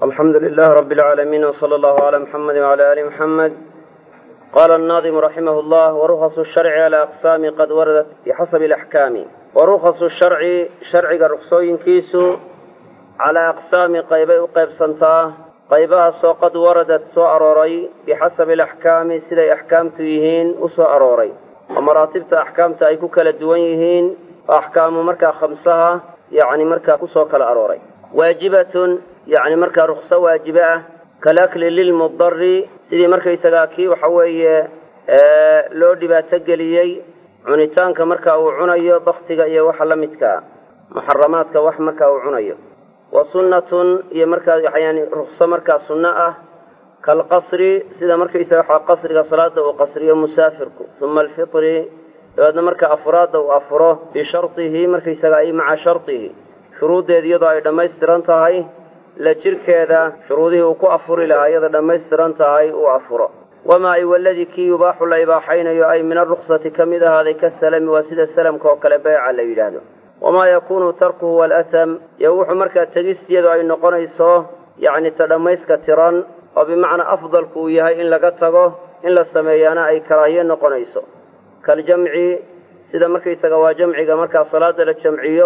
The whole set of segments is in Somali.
alxamdu lilah rab اlcaalamiin wslى allahu clى muxamedi wclى ali muxamed qala الnaadimu raximah اllah warukasu sharci cala aqsaami qad waradat bixasabi اlaxkaami warukasu sharci sharciga ruksooyinkiisu calaa aqsaami qaybay u qaybsantaa qaybahaasoo qad waradat soo arooray bixasabi alaxkaami siday axkaamtu yihiin u soo arooray oo maraatibta axkaamta ay ku kala duwan yihiin oo axkaamu markaa khamsaha yacni markaa kusoo kala arooray waajibatun yacni markaa rukso waajibe ah kalakli lilmudari sidii markaysagaa kii waxa weeye loo dhibaato geliyey cunitaanka marka uu cunayo baktiga iyo waxa la midkaa muxaramaadka wax marka uu cunayo wa sunnatun iyo markaa yani rukso markaa sunno ah kaalqasri sida markaysaga waxa qasriga salaada uu qasriyo musaafirku uma alfitri dabeedna marka afraadda uu afuro bishardihi markaysaga ay maca shardihi shuruuddeeda iyadoo ay dhammaystiran tahay la jirkeeda shuruudihii uu ku afuri lahaa iyada dhammaystiran tahay uu afuro wamaa ay waladii kii yubaaxu la ibaaxaynayo ay min aruksati ka mid ahaaday ka salami waa sida salamka oo kale beeca la yidhaahdo wamaa yakuunu tarkuhu walatam iyo wuxuu markaa tegistiyadu ay noqonayso yacni ta dhammayska tiran oo bimacnaa afdalku uu yahay in laga tago in la sameeyaana ay karaahiye noqonayso kaljamci sida markaysaga waa jamciga markaa salaada la jamciyo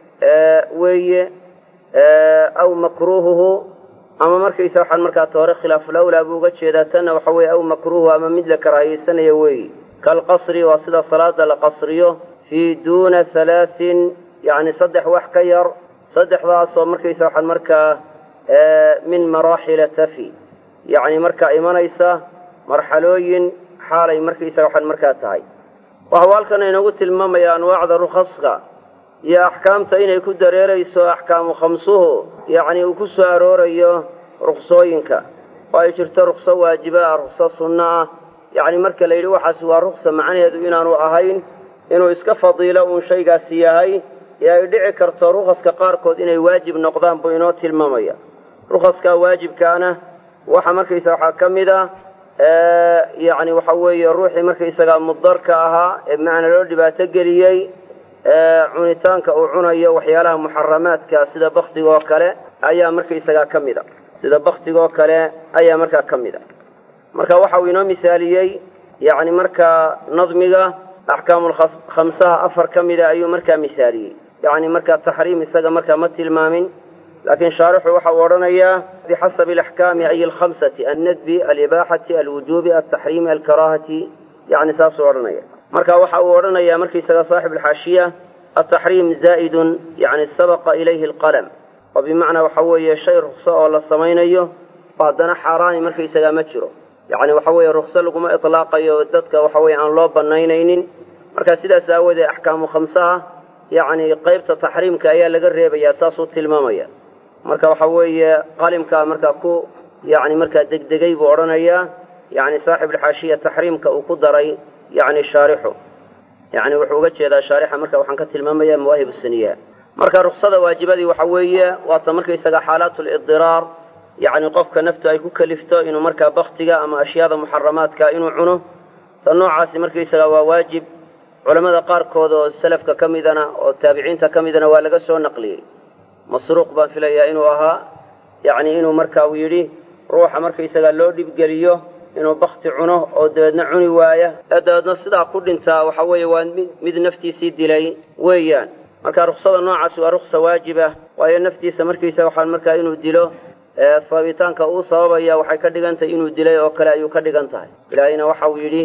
weeye aw makruuhuhu ama markaysa waxaan markaa toore khilaafulawlaa buu uga jeedaa tanna waxa weeye aw makruuhu ama mid la karaahiyeysanayo weeyi kaalqasri waa sida salaada la qasriyo fii duuna halaatin yacni saddex wax ka yar saddexdaasoo markaysa waxaan markaa min maraaxila tafi yacni markaa imanaysa marxalooyin xaalay markaysaga waxaan markaa tahay waxuu halkan inagu tilmaamaya anwaacda rukhaska iyo axkaamta inay ku dareerayso axkaamu khamsuhu yacni uu ku soo aroorayo ruksooyinka oo ay jirto rukso waajiba ah rukso sunno ah yacni marka la yidhi waxaasi waa ruksa macnaheedu inaanu ahayn inuu iska fadiilo uun shaygaasi yahay ee ay dhici karto rukhaska qaarkood inay waajib noqdaan buu inoo tilmaamaya rukhaskaa waajibkaana waxa markaysa waxaa ka mid a yacni waxa weeye ruuxii markaysagaa mudarka ahaa ee macna loo dhibaato geliyey cunitaanka uu cunayo waxyaalaha muxaramaadka sida baktiga oo kale ayaa markaysagaa ka mid a sida baktiga oo kale ayaa markaa ka mid a marka waxa uu inoo misaaliyey yacni markaa nadmiga axkaamulkhamsaha afar ka mida ayuu markaa misaaliyey yacni markaa taxriim isaga markaa ma tilmaamin laakiin shaarixu waxa uu odhanayaa bixasabi alaxkaami ay alkhamsati annadbi alibaaxati alwujuubi altaxriimi alkaraahati yacni saasuu odhanaya marka waxa uu odhanayaa markaysaga saaxib alxaashiya altaxriim zaa'idun yacni sabaqa ilayhi alqalam oo bimacnaa waxa weeye shay rukso oo la samaynayo oo haddana xaaraani markaysagaa ma jiro yacni waxa weeye rukso laguma itlaaqayo dadka waxa weye aan loo banaynaynin marka sidaas aawoodee axkaamu khamsaha yacni qaybta taxriimka ayaa laga reebayaa saasuu tilmaamaya marka waxa weeye qalimkaa markaa ku yacni markaa degdegay buu odhanayaa yacni saaxib alxaashiya taxriimka uu ku daray yacni shaarixu yacni wuxuu uga jeedaa shaarixa marka waxaan ka tilmaamayaa mawaahib saniya marka ruksada waajibadii waxa weeye waata markaysaga xaalaatu lidiraar yacni qofka naftu ay ku kalifto inuu markaa baktiga ama ashyaada muxaramaadka inuu cuno ta noocaasi markaysaga waa waajib culammada qaarkood oo salafka ka midana oo taabiciinta ka midana waa laga soo naqliyey masruuq baan filayaa inuu ahaa yacni inuu marka uu yidhi ruuxa markaysaga loo dhibgeliyo inuu bakti cuno oo dabeedna cuni waaya ee dabeedna sidaa ku dhintaa waxa weeye waa mid naftiisii dilay weeyaan marka ruksada noocaasi waa ruksa waajib ah waayo naftiisa markiisa waxaan markaa inuu dilo sababitaanka uu sababaya waxay ka dhigan tahay inuu dilay oo kale ayuu ka dhigan tahay ilaahayna waxa uu yidhi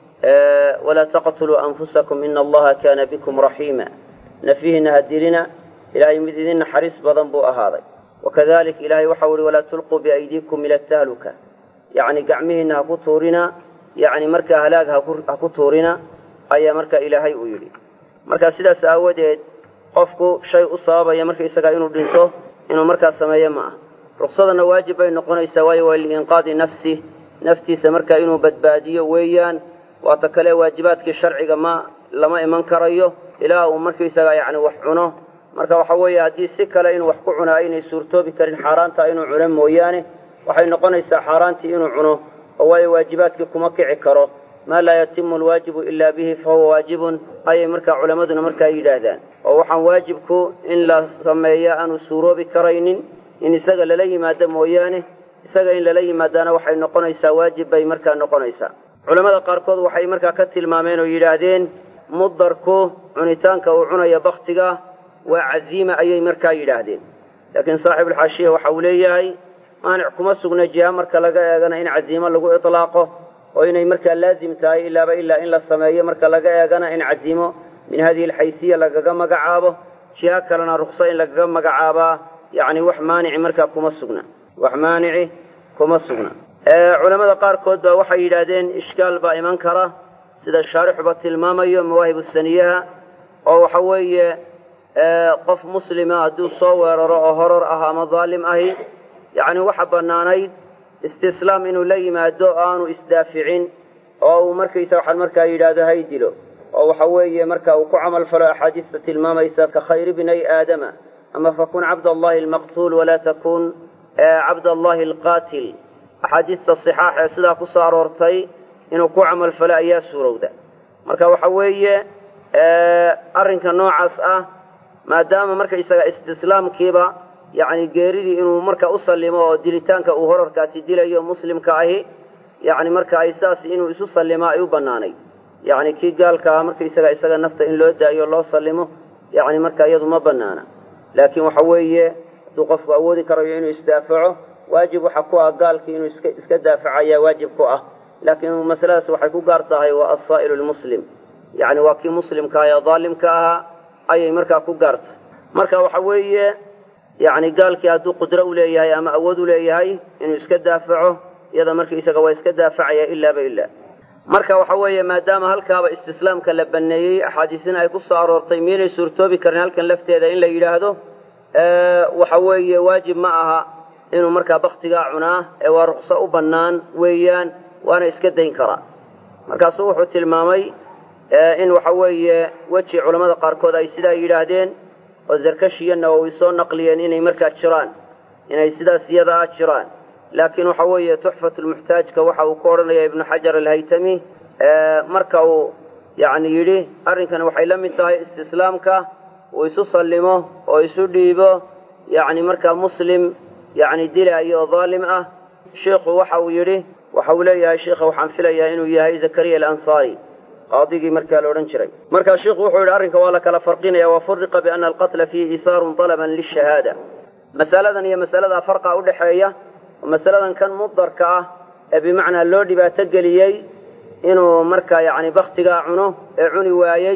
walaa taqtuluu anfusakum ina allaha kaana bikum raxiima nafyihiina ha dilina ilaahay mid idin naxariis badan buu ahaaday wakadalik ilahay waxau ihi walaa tulquu biaydiikum ila tahluka yacni gacmihiinna ha ku tuurina yacni markaa halaag ha ku tuurina ayaa marka ilaahay uu yidhi marka sidaas aawadeed qofku shay u sababaya markaysagaa inuu dhinto inuu markaa sameeyo ma ah ruksadana waajib bay noqonaysaa waayo waa liinqaadi nafsi naftiisa markaa inuu badbaadiyo weeyaan waata kale waajibaadkii sharciga ma lama iman karayo ilaa uu markaysagaa yacni wax cuno marka waxa weeye haddii si kale inuu wax ku cunaa aynay suurtoobi karin xaaraanta inuu cuno mooyaane waxay noqonaysaa xaaraantii inuu cuno oo waayo waajibaadkii kuma kici karo maa laa yatimu alwaajibu ilaa bihi fahuwa waajibun ayay markaa culammaduna markaa yidhaahdaan oo waxaan waajibku in la sameeya aanu suuroobi karaynin in isaga lala yimaado mooyaane isaga in lala yimaadaana waxay noqonaysaa waajib bay markaa noqonaysaa culammada qaarkood waxay markaa ka tilmaameen oo yidhaahdeen mudarku cunitaanka uu cunaya baktiga waa caziima ayay markaa yidhaahdeen laakiin saaxibulxaashiya waxa uu leeyahay maanic kuma sugna jiha marka laga eegana in caziimo lagu itlaaqo oo inay markaa laazim tahay ilaaba ilaa in la sameeyo marka laga eegana in caziimo min hadihi alxaysiya lagaga magacaabo jiha kalena rukso in lagaga magacaabaa yacni wax maanici markaa kuma sugna wax maanici kuma sugna culammada qaarkood baa waxay yidhaahdeen ishkaal baa iman kara sida shaarixuba tilmaamayo mawaahibu saniyaha oo waxa weeye qof muslima hadduu soo weeraro oo horor ah ama daalim ahi yacni waxa bannaanayd istislaam inuu la yimaado oo aanu isdaaficin oo uu markaysa waxaan markaa yidhaahdo hay dilo oo waxa weeye marka uu ku camal falo axaadiista tilmaamaysa ka khayri bnay aadama ama fakun cabd allahi almaqtuul walaa takun cabd allahi alqaatil axaadiista sixaax ee sidaa ku soo aroortay inuu ku camal falo ayaa suurowda marka waxa weeye arrinka noocaas ah maadaama markaysaga istislaamkiiba yacni geeridii inuu marka u sallimo oo dilitaanka uu horarkaasi dilayo muslimka ahi yacni marka ay saas inuu isu sallimaa ay u bannaanayd yacni kii gaalka ah markaysaga isaga nafta in loo daayo loo sallimo yacni marka iyadu ma bannaana laakiin waxa weeye hadduu qofku awoodi karayo inuu isdaafaco waajib waxa ku ah gaalkii inuu iska iska daafaco ayaa waajib ku ah laakiin masaladaas waxay ku gaar tahay waa asaa'ilu lmuslim yacni waa kii muslimka ee daalimka ahaa ayay markaa ku gaartahay marka waxa weeye yacni gaalkii hadduu qudro u leeyahay ama awood u leeyahay inuu iska daafaco iyada markaisaga waa iska daafacaya ilaaba ilaa marka waxa weeye maadaama halkaaba istislaamka la banneeyey axaadiisina ay ku soo aroortay miyaynay suurtoobi karin halkan lafteeda in la yidhaahdo waxa weeye waajib ma aha inuu markaa baktigaa cunaa ee waa rukso u bannaan weeyaan waana iska dayn karaa markaasuu wuxuu tilmaamay in waxa weeye weji culammada qaarkood ay sidaa yidhaahdeen oo zarkashiyo nawowi soo naqliyeen inay markaa jiraan inay sidaas iyada ah jiraan laakiin waxa weeye tuxfatulmuxtaajka waxa uu ku odhanaya ibnu xajar alhaytami marka uu yacni yidhi arrinkani waxay la mid tahay istislaamka uu isu sallimo oo isu dhiibo yacni markaa muslim yacni dilaayo oo daalim ah sheikhu waxa uu yidhi waxa uu leeyahay sheikha waxaan filayaa inuu yahay zakariya alansaari qaadigii markaa la odhan jiray markaa sheikhu wuxuu yidhi arrinka waa la kala farqinaya wafuriqa biana alqatla fiihi isaarun dalaban lishahaada masaladan iyo masaladaa farqa udhaxeeya oo masaladan kan mudarka ah ee bimacnaa loo dhibaato geliyey inuu markaa yacni baktigaa cuno ee cuni waayey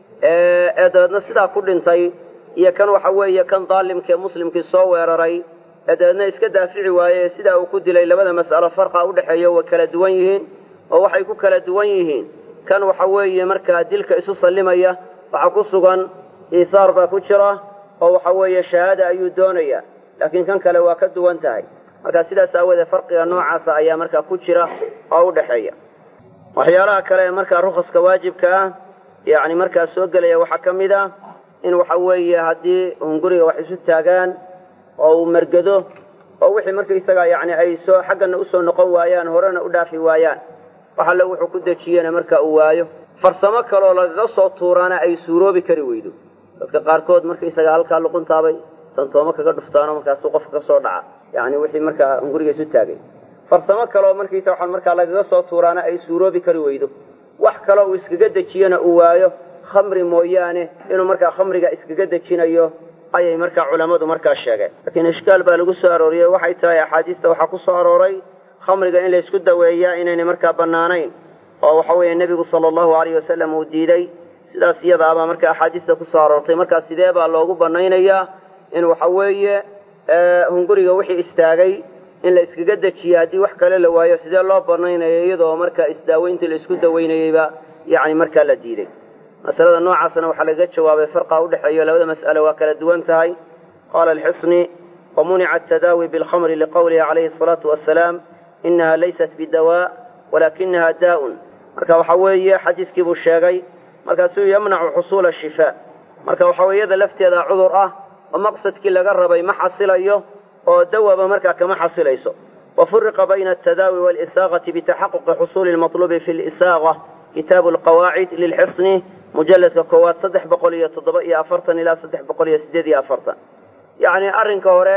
ee dabeedna sidaa ku dhintay iyo kan waxa weeye kan daalimkaee muslimkii soo weeraray ee dabeedna iska daafici waaye ee sidaa uu ku dilay labada mas'alo farqa udhexeeya way kala duwan yihiin oo waxay ku kala duwan yihiin kan waxa weeye markaa dilka isu sallimaya waxaa ku sugan iisaar baa ku jira oo waxa weeye shahaada ayuu doonaya laakiin kan kale waa ka duwan tahay marka sidaas aawoodee farqiga noocaasa ayaa markaa ku jira oo u dhexeeya waxyaalaha kale ee markaa rukaska waajibka ah yacni markaa soo gelaya waxaa ka mid ah in waxa weeye haddii hunguriga wax isu taagaan oo uu mergado oo wixii markaisagaa yacni ay soo xaggana usoo noqon waayaan horena u dhaafi waayaan wax alle wuxuu ku dejiyena marka uu waayo farsamo kaleoo lagaga soo tuuraana ay suuroobi kari weydo dadka qaarkood markaisaga halkaa luquntaabay tantooma kaga dhuftaano markaasuu qofka ka soo dhaca yacni wixii markaa hunguriga isu taagay farsamo kaleoo markiisa waxaan markaa lagaga soo tuuraana ay suuroobi kari weydo wax kaleo uu iskaga dejiyona uu waayo khamri mooyaane inuu markaa khamriga iskaga dejinayo ayay markaa culammadu markaa sheegeen laakiin ishkaal baa lagu soo arooriyey waxay tahay axaadiista waxaa ku soo arooray khamriga in laysku daweeyaa inaynay markaa bannaanayn oo waxa weeye nebigu sala allahu alayh wasalam uu diiday sidaas iyadaabaa markaa axaadiista ku soo aroortay markaa sidee baa loogu bannaynayaa in waxa weeye hunguriga wixii istaagay in la iskaga dejiyo haddii wax kale la waayo sidee loo bannaynayo iyadoo markaa isdaaweyntii la isku daweynayeyba yacni markaa la diiday masalada noocaasna waxaa lagaga jawaabay farqa udhexeeyo labada mas'ale waa kala duwan tahay qaala alxisni wamunica atadaawi bilkhamri liqowlihi calayhi asalaatu wasalaam inaha laysat bidawaa walakinaha daa'un marka waxa weeye xadiiskii buu sheegay markaasuu yamnacu xusuula shifaa marka waxa weye iyada lafteeda cudur ah oo maqsadkii laga rabay ma xasilayo oo dawaba markaa kama xasilayso wafuriqa bayna altadaawi waalisaaqati bitaxaquqi xusuuli lmatluubi fi lisaaqa kitaabu alqawaacid lilxisni mujalladka koowaad saddex boqol iyo toddoba iyo afartan ilaa saddex boqol iyo siddeed iyo afartan yacni arrinka hore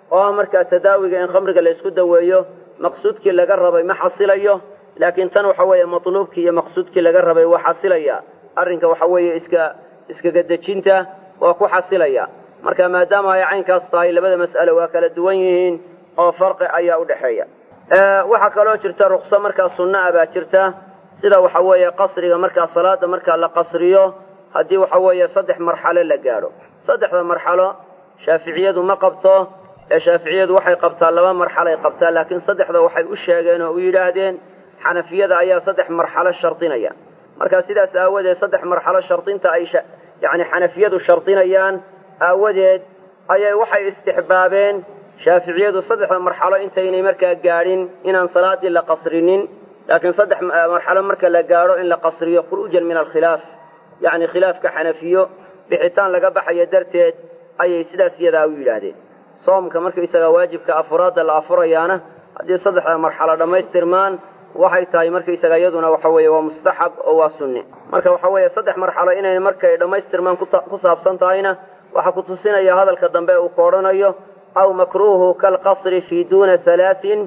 oo ah markaa tadaawiga in khamriga la ysku daweeyo maqsuudkii laga rabay ma xasilayo laakiin tan waxa weeye matluubkii iyo maqsuudkii laga rabay waa xasilaya arrinka waxa weeye iska iskaga dejinta waa ku xasilaya marka maadaama ay caynkaas tahay labada mas'ale waa kala duwan yihiin oo farqi ayaa u dhexeeya waxaa kaloo jirta rukso markaa sunna ah baa jirta sida waxa weeye qasriga markaa salaada markaa la qasriyo haddii waxa weeye saddex marxalo la gaadho saddexda marxalo shaaficiyadu ma qabto ee shaaficiyadu waxay qabtaa laba marxalay qabtaa laakiin saddexda waxay u sheegeen oo u yidhaahdeen xanafiyada ayaa saddex marxalo shardinaya marka sidaas aawadeed saddex marxalo shardinta ay yacni xanafiyadu shardinayaan aawadeed ayay waxay istixbaabeen shaaficiyadu saddexda marxalo intaynay markaa gaadhin inaan salaadii la qasrinin laakiin saddex marxalo marka la gaadho in la qasriyo khuruujan min alkhilaaf yacni khilaafka xanafiyo bixitaan laga baxayo darteed ayay sidaas iyadaa u yidhaahdeen soomka markaysagaa waajibka afuraadda la afurayaana haddii saddexda marxalo dhammaystirmaan waxay tahay markaysaga iyaduna waxa weeye waa mustaxab oo waa sunne marka waxa weeye saddex marxalo inay markay dhammaystirmaan ku saabsan tahayna waxaa ku tusinaya hadalka dambe uu ka odhanayo aw makruuhu kalqasri fii duuna halaatin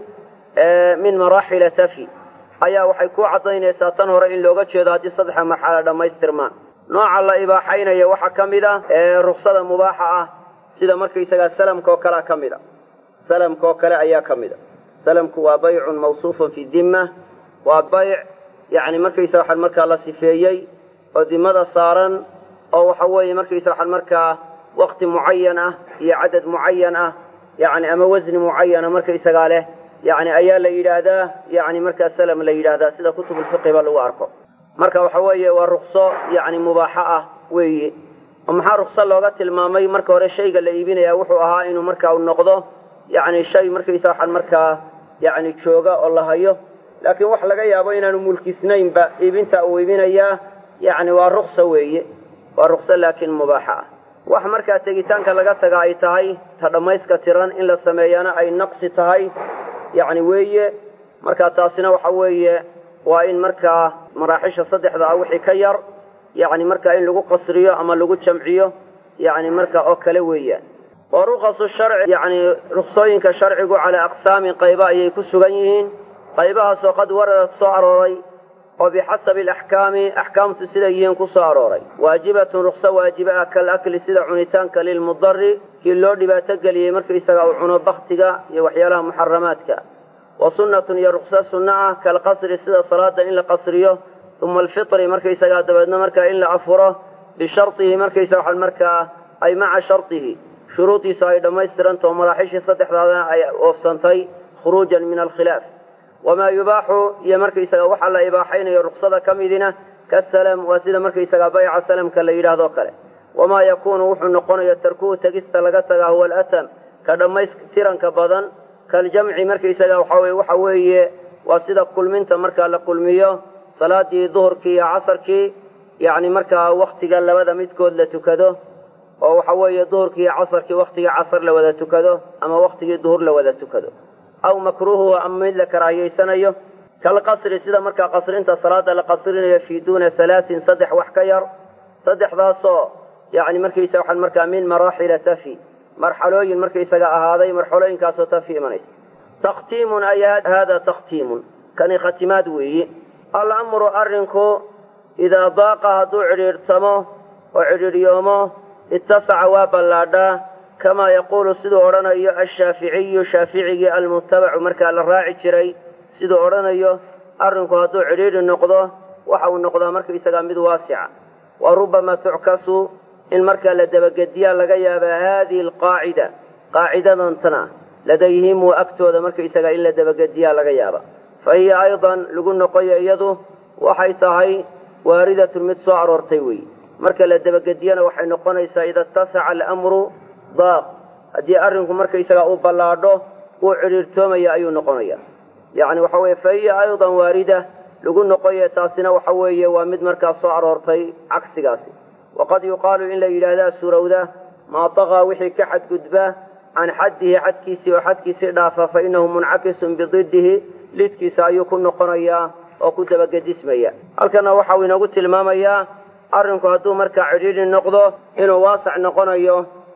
min maraaxila tafi ayaa waxay ku caddaynaysaa tan hore in looga jeedo haddii saddexa marxalo dhammaystirmaan nooca la ibaaxaynaya waxaa ka mid a ruksada mubaaxa ah sida markaysagaa salamka oo kalea ka mid a salamka oo kale ayaa ka mid a salamku waa baycun mawsuufun fi dimma waa bayc yacni markaysaga waxaan markaa la sifeeyey oo dimada saaran oo waxa weeye markaysaga waxaan markaa wakti mucayan ah iyo cadad mucayan ah yacni ama wasni mucayana markaysagaa leh yacni ayaa la yidhaahdaa yacni markaa salam la yidhaahdaa sida kutubulfiqiba lagu arko marka waxa weeye waa rukso yacni mubaaxo ah weeye oo maxaa rukso looga tilmaamay marka hore shayga la iibinaya wuxuu ahaa inuu markaa u noqdo yacni shay markaysa waxaan markaa yacni jooga oo la hayo laakiin wax laga yaabo inaanu mulkisnaynba iibinta uu iibinayaa yacni waa ruksa weeye waa rukso laakiin mubaaxa ah wax markaa tegitaanka laga taga ay tahay ta dhammayska tiran in la sameeyana ay naqsi tahay yacni weeye marka taasina waxa weeye waa in markaa maraaxisha saddexda ah wixii ka yar yacni markaa in lagu qasriyo ama lagu jamciyo yacni marka oo kale weeyaan wa rukasu sharci yacni ruksooyinka sharcigu calaa aqsaamin qaybo ayay ku sugan yihiin qaybahaasoo qad waradad soo arooray oo bixasabi alaxkaami axkaamtu siday yihiin ku soo arooray waajibatun rukso waajiba ah kal akli sida cunitaanka lilmudari kii loo dhibaato geliyey markaisaga uu cuno baktiga iyo waxyaalaha muxaramaadka wa sunnatun iyo rukso sunno ah kalqasri sida salaada in la qasriyo uma alfitri markaysagaa dabeedna markaa in la afuro bishardihi markaysaga waxaan markaa ay maca shardihi shuruudiisu ay dhammaystirantaho maraaxishii saddexdaadana ay oofsantay khuruujan min alkhilaaf wamaa yubaaxu iyo markaysaga waxaa la ibaaxaynayo ruksada ka midina kasalam waa sida markaysagaa bayca salamka la yidhahdoo kale wamaa yakuunu wuxuu noqonayo tarkuhu tegista laga tagaa huwa alatam ka dhammaystiranka badan kaljamci markaysaga waxaa waxa weeye waa sida kulminta markaa la kulmiyo salaadii duhurkii iyo casarkii yacni markaa waktiga labada midkood la tukado oo waxa weeye duhurkii iyo casarkii waktigii casar la wada tukado ama waktigii duhur la wada tukado aw makruuhuhu ama mid la karaahiyaysanayo kalqasri sida markaa qasrinta salaada la qasrinayo fii duuna halaatin saddex wax ka yar saddexdaasoo yacni markaysa waxaan markaa min maraaxila tafi marxalooyin markaysaga ahaaday marxalooyinkaasoo tafi imanaysa takhtiimun ay hada takhtiimun kani khatimaad weeye alamru arrinku idaa daaqa hadduu cidhiidhtamo oo cidhiidhyoomo ittasaca waa ballaadhaa kamaa yaquulu siduu odhanayo ashaaficiyu shaaficigii almutabacu markaa la raaci jiray siduu odhanayo arrinku hadduu cidhiidhi noqdo waxa uu noqdaa markaysagaa mid waasica wa rubbama tuckasu in markaa la dabagediyaa laga yaabaa haadihi alqaacida qaacidadantana ladayhim wa agtooda markaysagaa in la dabagediyaa laga yaaba fa hiya aydan lagu noqoyo iyadu waxay tahay waaridatun mid soo aroortay weeye marka la dabagediyana waxay noqonaysaa ida ittasaca alamru daaq haddii arrinku markaysagaa uu ballaadho uu cidhiirtoomaya ayuu noqonaya yacni waxa weeye fa hiya aydan waarida lagu noqoye taasina waxa weeye waa mid markaa soo aroortay cagsigaasi waqad yuqaalu in la yidhaahdaa suurowda maa taqaa wixii ka xadgudba can xaddihi xadkiisii oo xadkiisii dhaafa fa innahu muncakisun bididdihi lidkiisa ayuu ku noqonayaa oo ku dabagedismaya halkana waxa uu inoogu tilmaamayaa arrinku hadduu markaa cidhiidhi noqdo inuu waasac noqonayo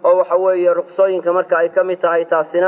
oo waxa weeye ruqsooyinka marka ay ka mid tahay taasina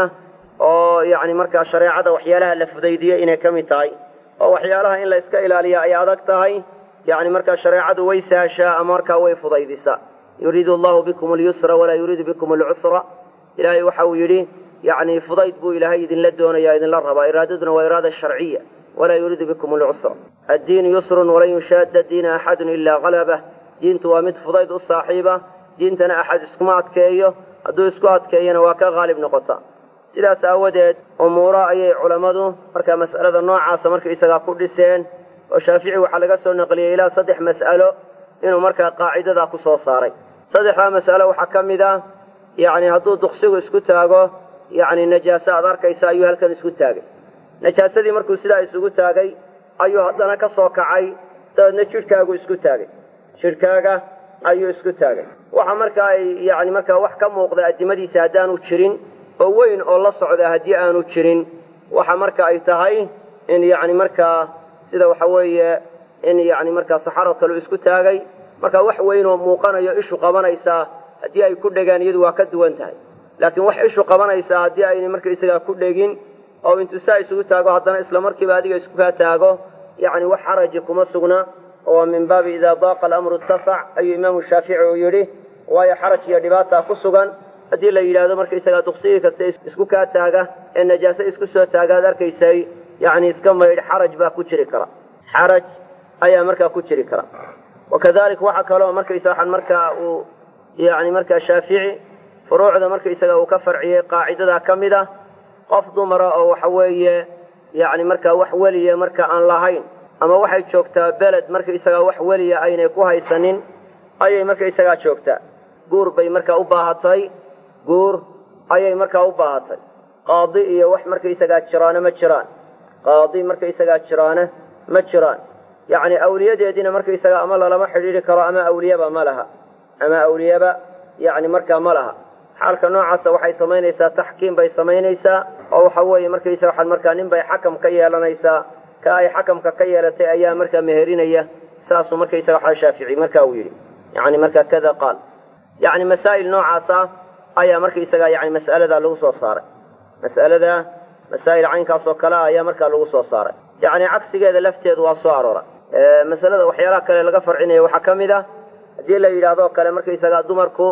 oo yacni markaa shareecada waxyaalaha la fudaydiye inay ka mid tahay oo waxyaalaha in la iska ilaaliya ay adag tahay yacni markaa shareecadu way sahashaa ama markaa way fudaydisaa yuriidu allahu bikum alyusra walaa yuriidu bikum alcusra ilaahay waxa uu yidhi yacni fudayd buu ilaahay idinla doonaya idinla rabaa iraadaduna waa iraada sharciya walaa yuriidu bikum alcusra addiinu yusrun walan yushaadda diina axadun ilaa qalabah diintu waa mid fudayd u saaxiiba diintana axad iskuma adkeeyo hadduu isku adkeeyana waa ka qaalib noqota sidaas aawadeed umuuro ayay culammadu markaa mas'alada noocaasa markaisagaa ku dhiseen oo shaafici waxaa laga soo naqliyey ilaa saddex mas'alo inuu markaa qaacidadaa ku soo saaray saddexdaa mas'alo waxaa ka mid ah yacni hadduu duqsigu isku taago yacni najaaso aad arkaysa ayuu halkan isku taagay najaasadii markuu sidaa isugu taagay ayuu haddana ka soo kacay dabeedna jidhkaagu isku taagay jidhkaaga ayuu isku taagay waxa markaa ay yacni markaa wax ka muuqda addimadiisa haddaanu jirin oo weyn oo la socda haddii aanu jirin waxa marka ay tahay in yacni markaa sida waxa weeye in yacni markaa saxaro kale isku taagay marka wax weyn oo muuqanayo ishu qabanaysaa haddii ay ku dhegaan iyadu waa ka duwan tahay laakiin wax ishu qabanaysaa haddii ayna markaisagaa ku dhegin oo intuu saa isugu taago haddana isla markiiba adiga isku kaa taago yacni wax xaraji kuma sugna oo min baabi idaa daaqa alamru ittasac ayuu imaamu shaafici uu yidhi waayo xaraj iyo dhibaataa ku sugan haddii la yidhaahdo markaisagaa duqsigii kasta isku kaa taaga ee najaaso isku soo taagaad arkaysay yacni iska maydh xaraj baa ku jiri kara xaraj ayaa markaa ku jiri kara wakadalik waxa kaloo markaysa waxaan markaa uu yacni markaa shaafici furuucda markaisaga uu ka farciyey qaacidadaa ka mid ah qof dumara oo waxa weeye yacni markaa wax weliya marka aan lahayn ama waxay joogtaa beled markaisagaa wax weliya aynay ku haysanin ayay markaisagaa joogtaa guur bay markaa u baahatay guur ayay markaa u baahatay qaadi iyo wax markaisagaa jiraane ma jiraan qaadi markaisagaa jiraane ma jiraan yacni awliyadeediina markaisagaa ama lalama xidhiidhi karo ama awliyaba ma laha ama awliyaba yacni markaa ma laha xaalka noocaasa waxay samaynaysaa taxkiim bay samaynaysaa oo waxa weeye markaysa waxaad markaa nin bay xakam ka yeelanaysaa ka ay xakamka ka yeelatay ayaa markaa meherinaya saasuu markaysaga waxaa shaafici marka uu yidhi yacni markaa kada qaal yacni masaa'il noocaasa ayaa markaysaga yani mas'aladaa lagu soo saaray mas'alada masaa'il caynkaas oo kale ayaa markaa lagu soo saaray yacni cagsigeeda lafteedu waa soo aroora masalada waxyaalaha kale laga farcinaya waxaa ka mid ah haddii la yidhaahdo kale markaysagaa dumarku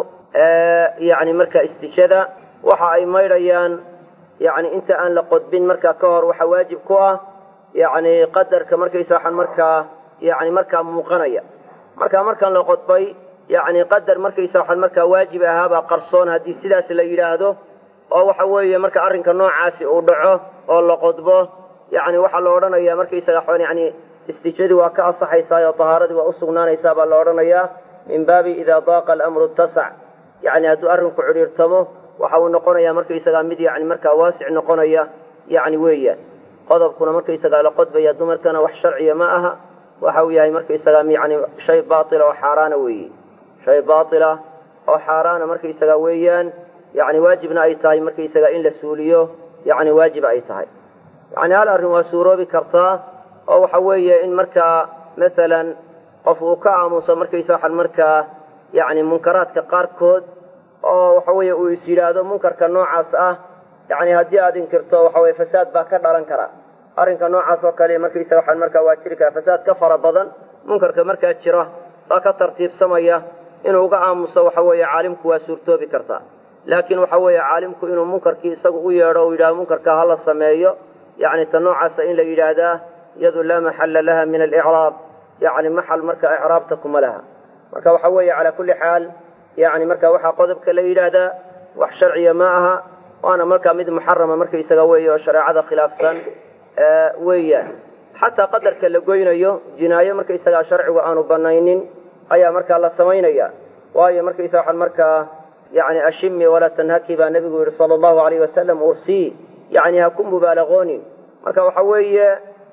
yacni markaa istijada waxa ay maydhayaan yacni inta aan la qodbin markaa ka hor waxa waajib ku ah yacni qadarka markaysa waxaan markaa yacni markaa muuqanaya markaa markaan la qodbay yacni qadar markaysa waxaan markaa waajib ahaabaa qarsoon haddii sidaas la yidhaahdo oo waxa weeye marka arrinka noocaasi uu dhaco oo la qodbo yacni waxaa la odhanayaa markaysaga xon yacni istijadii waa ka asaxaysaa oo tahaaradii waa u sugnaanaysaa baa la odhanayaa min baabi idaa daaqa alamru ittasac yacni hadduu arrinku cidhiirtamo waxa uu noqonayaa markaysagaa mid yacni markaa waasic noqonaya yacni weeyaan qodobkuna markaysagaa la qodbaya dumarkana wax sharciya ma aha waxa uu yahay markaysagaa yacni shay baatila oo xaaraana weeye shay baatila oo xaaraana markaysagaa weeyaan yacni waajibna ay tahay markaysagaa in la suuliyo yacni waajib ay tahay yacni hal arrin waa suuroobi kartaa oo waxa weeye in markaa masalan qof uu ka aamuso markaysa waxaan markaa yacni munkaraadka qaarkood oo waxa weeye uu is yidhaahdo munkarka noocaas ah yacni haddii aad inkirto waxa weye fasaad baa ka dhalan kara arrinka noocaas oo kale markaysa waxaan markaa waa jiri karaa fasaad ka fara badan munkarka markaa jira baa ka tartiibsamaya inuu uga aamuso waxa weeye caalimku waa suurtoobi kartaa laakiin waxa weeye caalimku inuu munkarkii isagu u yeedho u yidhahdo munkarka hala sameeyo yacni ta noocaasa in la yidhaahdaa iyadu laa maxalla laha min alicraab yacni maxal marka icraabta kuma laha marka waxa weeye calaa kulli xaal yacni marka waxaa qodobka la yidhaahdaa wax sharciya ma aha waana markaa mid muxarama markaysaga weeye oo shareecada khilaafsan weeyaan xataa qadarka la goynayo jinaayo markaysagaa sharcigu aanu banaynin ayaa markaa la samaynaya waayo markaysa waxaan markaa yani ashimi walaa tanhaki baa nebigu yidhi sala allahu alayh wasalam ursii yani ha ku mubaalaqoonin marka waxa weeye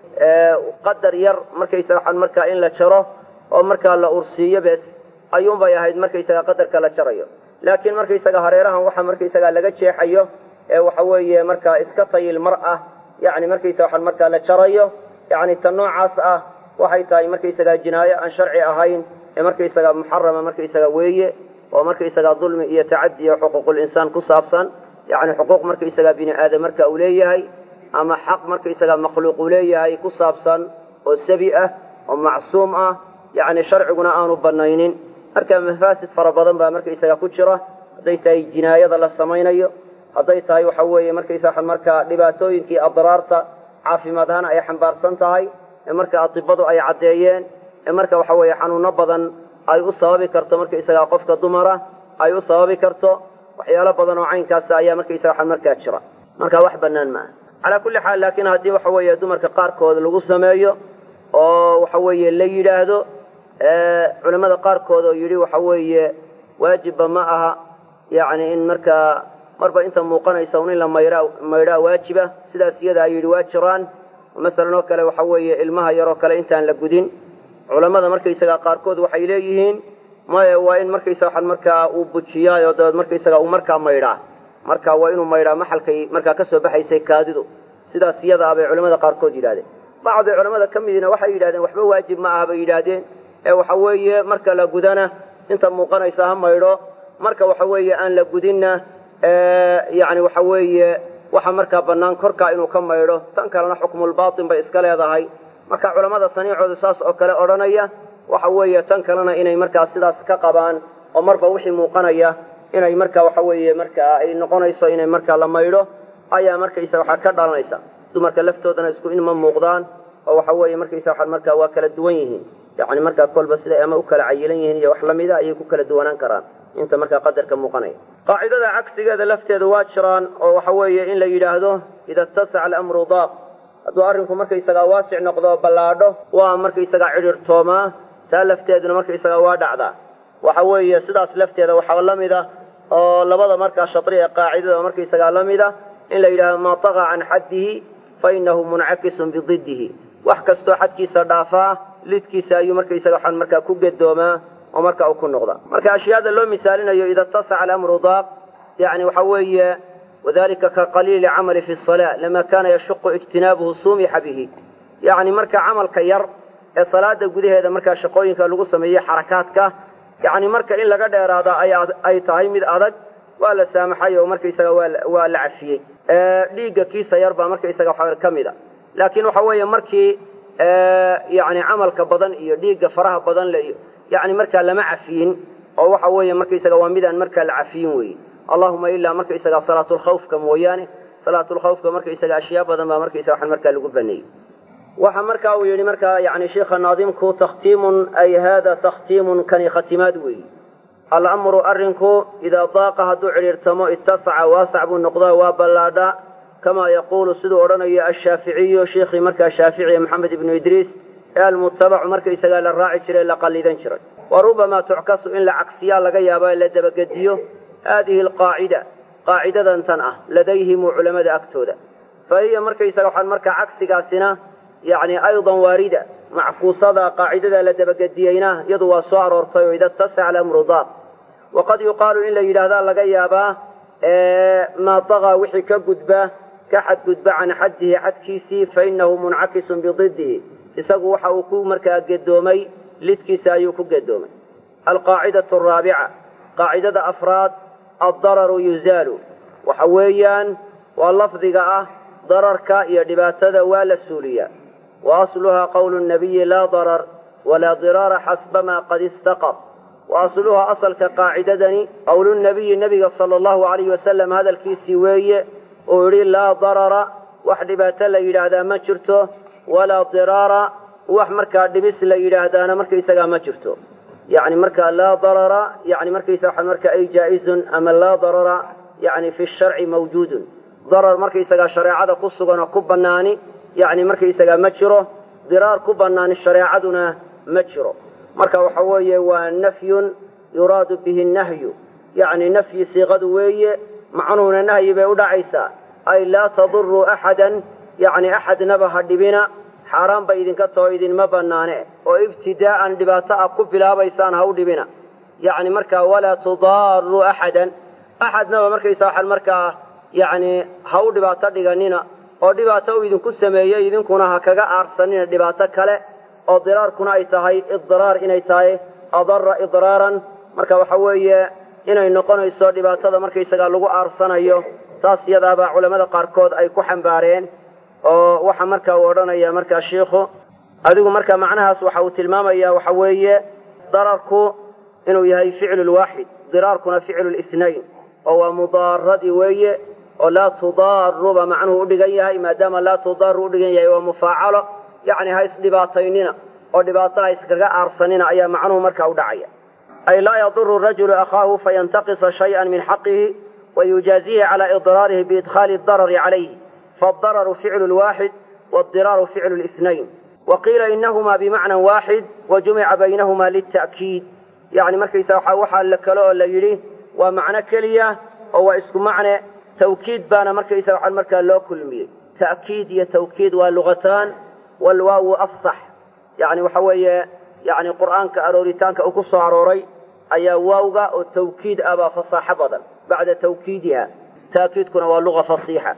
qadar yar markaysa waxaan markaa in la jaro oo markaa la ursiiyo bes ayuunbay ahayd markaysaga qadarka la jarayo laakiin markaysaga hareerahan waxa markaysaga laga jeexayo ee waxa weeye markaa iska tayil mar ah yani markaysa waxaan markaa la jarayo yani ta noocaas ah waxay tahay markaysaga jinaayo aan sharci ahayn ee markaysaga muxarama markaysaga weeye oo markaysagaa dulmi iyo tacadi iyo xuquuqul insaan ku saabsan yacni xuquuq markaysagaa bini aadam marka uu leeyahay ama xaq markaysagaa makhluuq uu leeyahay ku saabsan oo sabi ah oo macsuum ah yacni sharciguna aanu bannaynin marka mafaasid fara badan baa markaysagaa ku jira hadday tahay jinaayada la samaynayo hadday tahay waxa weeye markaysaa markaa dhibaatooyinkii adraarta caafimaad ahaan ay xambaarsan tahay ee marka atibadu ay caddeeyeen ee marka waxa weeye xanuuno badan ay u sababi karto markaysagaa qofka dumara ay u sababi karto waxyaalo badan oo caynkaasa ayaa markaysaga markaa jira marka wax bannaan maaha calaa kulli xaal laakiin haddii waxa weeye dumarka qaarkood lagu sameeyo oo waxa weeye la yidhaahdo culamada qaarkood oo yidhi waxa weeye waajibba ma aha yacni in markaa marba inta muuqanaysa un in la maydhaa maydhaa waajiba sidaas iyada ay yidhi waa jiraan masalan oo kale waxa weeye ilmaha yaroo kale intaan la gudin culammada markaysagaa qaarkood waxay leeyihiin maya waa in markaysa waxaan markaa uu bujiyaayo dabeed markaysaga uu markaa maydhaa marka waa inuu maydhaa maxalkay markaa ka soo baxaysay kaadidu sidaas iyada ah bay culamada qaarkood yidhahdeen bacdi culamada ka midiina waxay yidhahdeen waxba waajib ma aha bay yidhaahdeen ee waxa weeye marka la gudana inta muuqanaysa ha maydho marka waxa weeye aan la gudinna yani waxa weeye waxa markaa bannaan korkaa inuu ka maydho tan kalena xukmulbaatin bay iska leedahay marka culamada saniicooda saas oo kale odhanaya waxa weeye tan kalena inay markaa sidaas ka qabaan oo marba wixii muuqanaya inay marka waxa weeye markaa ay noqonayso inay markaa la maydho ayaa markaysa waxaa ka dhalanaysa dumarka laftoodana isku inma muuqdaan oo waxa weeye markaysa waxaa markaa waa kala duwan yihiin yacni markaa kolba siday ama u kala cayilan yihiin iyo wax lamida ayay ku kala duwanaan karaan inta markaa qadarka muuqanaya qaacidada cagsigeeda lafteeda waa jiraan oo waxa weeye in la yidhaahdo ida ittasaca alamru daaq hadduu arrinku markaysagaa waasic noqdo oo ballaadho waa markaysagaa cidhiirtoomaa taa lafteeduna markaysagaa waa dhacdaa waxa weeye sidaas lafteeda waxaa la mid a oo labada markaa shadri ee qaacidada markaysagaa la mid a in la yidhahdo maa taqa can xaddihi fa innahu muncakisun bididdihi wax kastoo xadkiisa dhaafaa lidkiisa ayuu markaysaga waxaan markaa ku gedoomaa oo marka uu ku noqda marka ashyaada loo misaalinayo ida ittasaca alamru daaq yani waxa weeye wadalika ka qaliili camali fi salaa lama kana yashuqu ijtinaabuhu sumixa bihi yani marka camalka yar ee salaada gudaheeda markaa shaqooyinka lagu sameeyey xarakaadka yani marka in laga dheeraada ay tahay mid adag waa la saamaxay oo markaysaga waa la cafiyey dhiigga kiisa yar baa markaysaga waxa ka mid a laakiin waxa weeye markii yani camalka badan iyo dhiigga faraha badan le iyo yani markaa lama cafiyin oo waxa weeye markaysaga waa midaan markaa la cafiyin weeye allahuma ilaa markaysaga salaatulkhawfka mooyaane salaatulkhawfka markaysaga ashyaa badan baa markaysaga waxaan markaa lagu baneeyey waxa marka uu yidhi markaa yani sheikha naadimku takhtiimun ay hada takhtiimun kani khatimaad weeye alamru arrinku idaa daaqa hadduu cidhiirtamo ittasaca waasac buu noqdaa waa ballaadhaa kamaa yaquulu siduu odhanayo ashaaficiyu sheikhii markaa shaaficiye maxamed ibnu idriis ee almutabacu markaysagaa la raaci jiray la qallidan jiray wa rubamaa tuckasu in la cagsiyaa laga yaaba la dabagediyo haadihi alqaacida qaacidadan tan ah ladayhimu culammada agtooda fa hiya markaysaga waxaan markaa cagsigaasina yacni aydan waarida mackuusada qaacidada la dabagediyeyna iyadu waa soo aroortay oo ida ittasaca alamru daaq waqad yuqaalu in la yidhaahdaa laga yaabaa maa dagaa wixii ka gudba ka xadgudba can xaddihi xadkiisii fa innahu muncakisun bididdihi isagu waxa uu ku markaa gedoomay lidkiisa ayuu ku gedoomay alqaacidatu araabica qaacidada afraad addararu yuzaalu waxa weeyaan waa lafdiga ah dararka iyo dhibaatada waa la suuliyaa wa asluhaa qowlu nabiyi laa darar walaa diraara xasbamaa qad istaqar wa asluhaa asalka qaacidadani qowlunabiyi nebiga sala allahu alayhi wasalam hadalkiisii weeye uu yidhi laa darara wax dhibaato la yidhaahdaa ma jirto walaa diraara wax markaa dhibis la yidhaahdaana markaysagaa ma jirto yani markaa laa darara yani markaysaa marka ay jaa-izun ama laa darara yani fi sharci mawjuudun darar markaysagaa shareecada ku sugan oo ku bannaani yani markaysagaa ma jiro diraar ku bannaani shareecaduna ma jiro marka waxa weeye waa nafyun yuraadu bihi nahyu yani nafyi siiqadu weeye macnuhuna nahyi bay u dhacaysaa ay laa taduruu axadan yani axadnaba ha dhibina xaaraan ba idinka taho idinma bannaane oo ibtidaa'an dhibaato ah ku bilaabaysaan ha u dhibina yani markaa walaa tudaaruu axadan axadnaba markaysa waxaan markaa yani ha u dhibaato dhiganina oo dhibaato uu idinku sameeyey idinkuna ha kaga aarsanina dhibaato kale oo diraarkuna ay tahay idiraar inay tahay adara idraaran marka waxa weeye inay noqonayso dhibaatada markaysagaa lagu aarsanayo taas yadaabaa culammada qaarkood ay ku xambaareen oo waxa marka uu odhanaya markaa shiikhu adigu marka macnahaas waxa uu tilmaamaya waxa weeye dararku inuu yahay ficlu lwaaxid diraarkuna ficlu lithnayn oo waa mudaaradii weeye oo laa tudaaruba macnuhu udhigan yahay maadaama laa tudaaru udhigan yahay waa mufaacalo yacni ha isdhibaataynina oo dhibaato ha iskaga aarsanina ayaa macnuhu markaa u dhacaya ay laa yaduru rajulu akhaahu fayantaqisa shayئa min xaqihi wayujaazihi cala idraarihi biidkhali darari calayhi faadararu ficlu lwaaxid wاdiraaru ficlu lithnayn waqiila inahuma bimacna waaxid wajumica baynahuma lita'kiid yani markaysa waxaa la kale oo la yidhi waa macno keliya oo waa isku macne tawkiid baana markaysa waxaa markaa loo kulmiyey ta'kiid iyo tawkiid waa lugataan walwaawu afsax yani waxa weeye yani qur'aanka arooritaanka uu ku soo arooray ayaa waawga oo tawkiid ah baa fasaaxo badan bacda tawkiidiha taakiidkuna waa luga fasiixa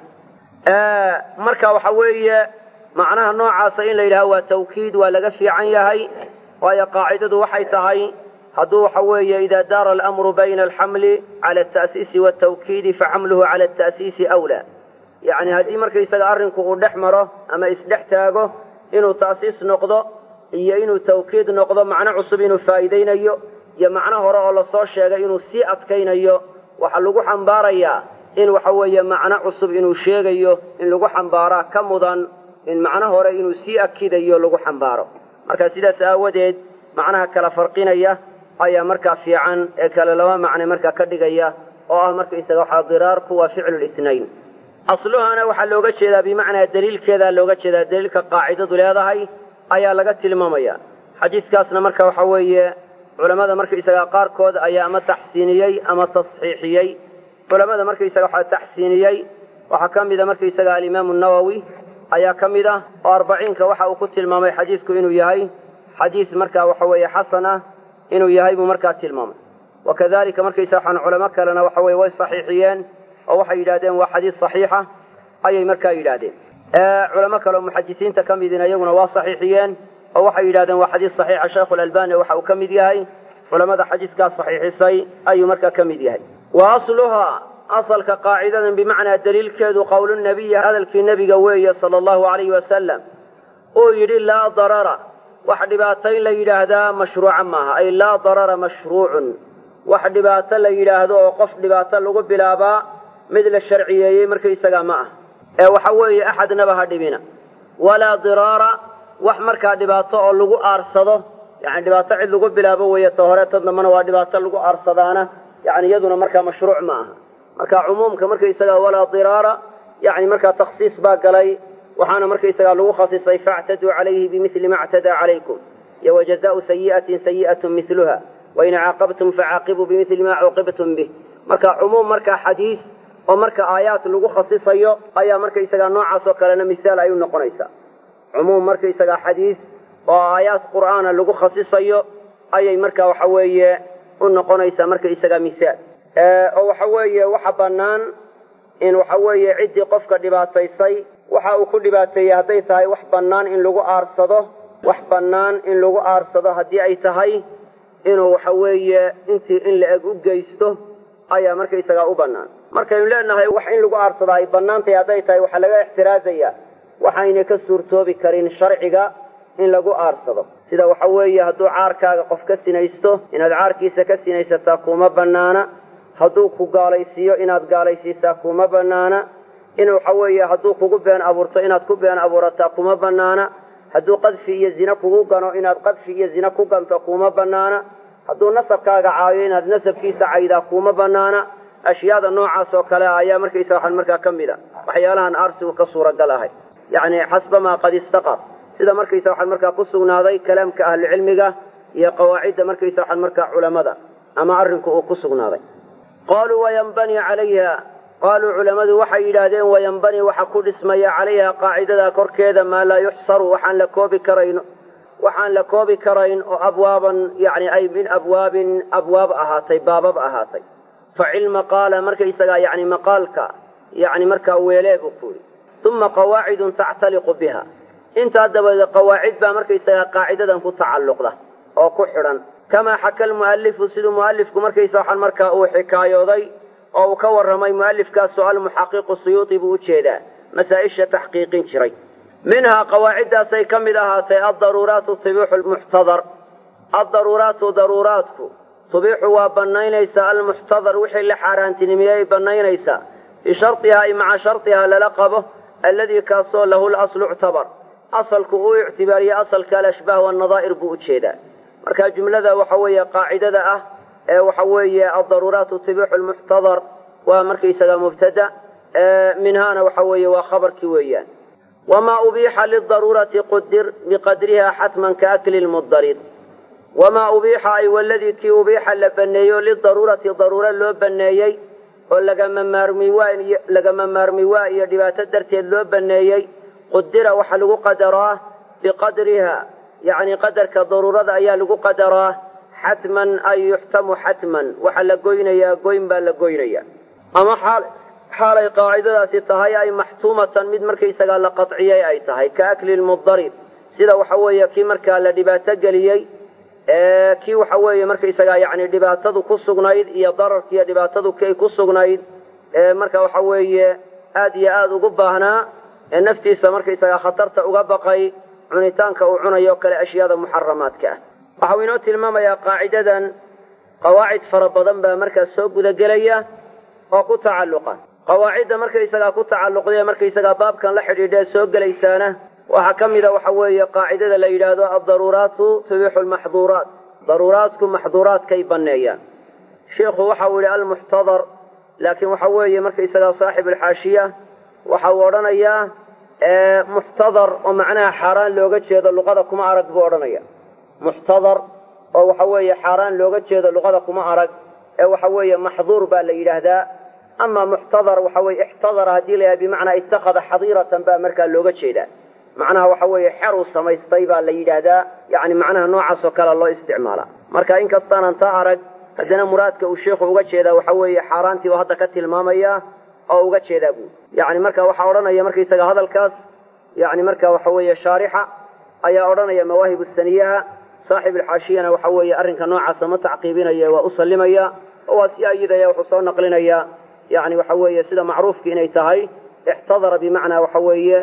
marka waxa weeye macnaha noocaasa in la yidhaha waa tawkiid waa laga fiican yahay waayo qaacidadu waxay tahay hadduu waxa weeye ida daara alamru bayna alxamli cala alta'siisi waaltawkiidi faxamluhu cala alta'siisi awlaa yacni haddii markaysaga arrinku uu dhex maro ama isdhex taago inuu ta'siis noqdo iyo inuu tawkiid noqdo macno cusub inuu faa'iidaynayo iyo macno hore oo lasoo sheegay inuu sii adkaynayo waxaa lagu xambaarayaa in waxa weeye macno cusub inuu sheegayo in lagu xambaaraa ka mudan in macno hore inuu sii akidayo lagu xambaaro marka sidaas aawadeed macnaha kala farqinaya ayaa markaa fiican ee kale laba macne markaa ka dhigaya oo ah markaysaga waxaa diraarku waa ficlu lithnayn asluhana waxaa looga jeedaa bimacnaa daliilkeedaa looga jeedaa daliilka qaacidadu leedahay ayaa laga tilmaamaya xadiiskaasna marka waxa weeye culammada markaysaga qaarkood ayaa ama taxsiiniyey ama tasxiixiyey culamada markaysaga waxaa taxsiiniyey waxaa ka mida markaysaga alimaamu nawowi ayaa ka mid ah oo arbaciinka waxa uu ku tilmaamay xadiisku inuu yahay xadiis marka waxa weeye xasan ah inuu yahay buu markaa tilmaamay wakadalika markaysa waxaan culamo kalena waxa weye way saxiixiyeen oo waxay yidhahdeen waa xadiis saxiixa ayay markaa yidhaahdeen culamo kale oo muxadisiinta ka midina iyaguna waa saxiixiyeen oo waxay yidhahdeen waa xadiis saxiixa sheikhu lalbani waxa uu ka mid yahay culamada xadiiskaas saxiixisay ayuu markaa ka mid yahay wa asluhaa asalka qaacidadan bimacnaa daliilkeedu qowlu nabiyi hadalkii nebiga weeye sala allahu alayhi wasalam uu yidhi laa darara wax dhibaatayn la yidhaahdaa mashruuca maaha ay laa darara mashruucun wax dhibaato la yidhaahdo oo qof dhibaato lagu bilaabaa mid la sharciyeeyey markaysagaa ma ah ee waxa weeye axadnaba ha dhibina walaa diraara wax markaa dhibaato oo lagu aarsado yani dhibaato cid lagu bilaabo weeye ta hore ta dambana waa dhibaato lagu aarsadaana yani iyaduna markaa mashruuc ma aha marka cumuumka markaysagaa walaa diraara yani markaa takhsiis baa galay waxaana markaysagaa lagu khasisay faactaduu calayhi bimili ma ctadaa calaykum iyo wajazaau sayi'atin sayi'atu miluha wain caaqabtum facaaqibuu bimili ma cuuqibtum bih marka cumuum markaa xadiis oo marka aayaat lagu khasisayo ayaa markaysagaa noocaas oo kalena misaal ay u noqonaysaa cumuum markaysagaa xadiis oo aayaat qur'aana lagu khasisayo ayay marka waxa weeye u noqonaysaa markaysagaa misaal oo waxa weeye waxa bannaan in waxa weeye ciddii qofka dhibaataysay waxa uu ku dhibaateeyey hadday tahay wax bannaan in lagu aarsado wax bannaan in lagu aarsado haddii ay tahay inuu waxa weeye intii in la-eg u geysto ayaa markaysagaa u bannaan markaynu leenahay wax in lagu aarsado ay bannaantahay hadday tahay waxaa laga ixtiraazaya waxayna ka suurtoobi karin sharciga in lagu aarsado sida waxa weeye hadduu caarkaaga qof ka sinaysto inaad caarkiisa ka sinaysataa kuma bannaana hadduu ku gaalaysiiyo inaad gaalaysiisaa kuma bannaana in waxa weeye hadduu kugu been abuurto inaad ku been abuurataa kuma bannaana hadduu qadfi iyo zine kugu gano inaad qadfi iyo zine ku ganto kuma bannaana hadduu nasabkaaga caayo inaad nasabkiisa caydaa kuma bannaana ashyaada noocaas oo kale ayaa markaysa waxaan markaa ka mid a waxyaalahan aarsigu ka suuragal ahay yacni xasbamaa qad istaqar sida markaysa waxaan markaa ku sugnaaday kalaamka ahlucilmiga iyo qawaacidda markaysa waxaan markaa culammada ama arrinku uu ku sugnaaday qaaluu wayanbanii calayha qaaluu culammadu waxay yidhaahdeen wayanbanii waxa ku dhismaya calayha qaacidadaa korkeeda maa laa yuxsaru waxaan la koobi karayn waxaan la koobi karayn oo abwaaban yani ay min abwaabin abwaab ahaatay baabab ahaatay fa cilma qaala markaysagaa yani maqaalka yani markaa weelee buu ku yidhi uma qawaacidun tactaliqu biha intaa dabadeed qawaacid baa markaysagaa qaacidadan ku tacalluqda oo ku xidhan kamaa xaka almu'alifu siduu mu'alifku markaysa waxaan markaa uu xikaayooday oo uu ka warramay mu'alifkaasoo almuxaqiqu suyuuti buu u jeedaa masaa-isha taxqiiqin jiray minhaa qawaaciddaasay ka mid ahaatay addaruuraatu tibixu lmuxtadar addaruuraatu daruuraadku tubixu waa bannaynaysaa almuxtadar wixii la xaaraantinimiyey bannaynaysaa bishardihaa ay maca shardihaa lala qabo alladii kaasoo lahu laslu ictabar asalku uu ictibaariye asalka alashbaah waannadaa'ir buu u jeedaa marka jumlada waxa weeye qaacidada ah ee waxa weeye addaruuraatu tibixu lmuxtadar waa markaysaga mubtada minhaana waxa weeye waa khabarkii weeyaan wamaa ubiixa lidaruurati qudir biqadriha xatman kaakli lmudarid wamaa ubiixa ay waladii kii ubiixa la baneeyo lidaruurati daruuro loo baneeyey oo lagama maarmi waa lagama maarmi waa iyo dhibaato darteed loo baneeyey qudira waxaa lagu qadaraa biqadriha yacni qadarka daruurada ayaa lagu qadaraa xatman ay yuxtamu xatman waxaa la goynayaa goyn baa la goynaya ama xaal xaalay qaacidadaasi tahay ay maxtuumatan mid markaysagaa la qadciyey ay tahay ka akli lmudarib sida waxa weeye kii markaa la dhibaato geliyey kii waxa weeye markaysagaa yani dhibaatadu ku sugnayd iyo dararkiiyo dhibaatadu kay ku sugnayd marka waxa weeye aad iyo aad ugu baahnaa ee naftiisa markaysagaa khatarta uga baqay cunitaanka uu cunayo kale ashyaada muxaramaadka ah waxau inoo tilmaamayaa qaacidadan qawaacid fara badan baa markaas soo gudagelaya oo ku tacalluqa qawaacidda markaysagaa ku tacalluqdae markaysagaa baabkan la xidhiidhae soo gelaysaana waxaa ka mida waxa weeye qaacidada la yidhaahdo addaruuraatu tubixu lmaxduuraat daruuraadku maxduuraadkay banneeyaan sheikhu waxa uu yidhi almuxtadar laakiin waxa weeye markaysagaa saaxib alxaashiya waxa uu odhanayaa muxtadar oo macnaha xaaraan looga jeedo luqada kuma arag buu odhanaya muxtadar oo waxa weeye xaaraan looga jeedo luqada kuma arag ee waxa weeye maxduur baa la yidhaahdaa ama muxtadar waxa weye ixtadara haddii la yidhaha bimacnaa ittakhada xadiiratan baa markaa looga jeedaa macnaha waxa weeye xer uu samaystay baa la yidhaahdaa yani macnaha noocaas oo kale loo isticmaalaa marka in kastaanan taa arag haddana muraadka uu sheikhu uga jeedaa waxa weeye xaaraantii buu hadda ka tilmaamaya oo uga jeedaa buu yani marka waxaa odhanaya markaysaga hadalkaas yani marka waxa weeye shaarixa ayaa odhanaya mawaahibu saniyaha saaxib alxaashiyana waxa weeye arrinka noocaasa ma tacqiibinaya waa u sallimaya oo waa si ayidaya wuxuu soo naqlinaya yani waxa weeye sida macruufki inay tahay ixtadara bimacnaa waxa weeye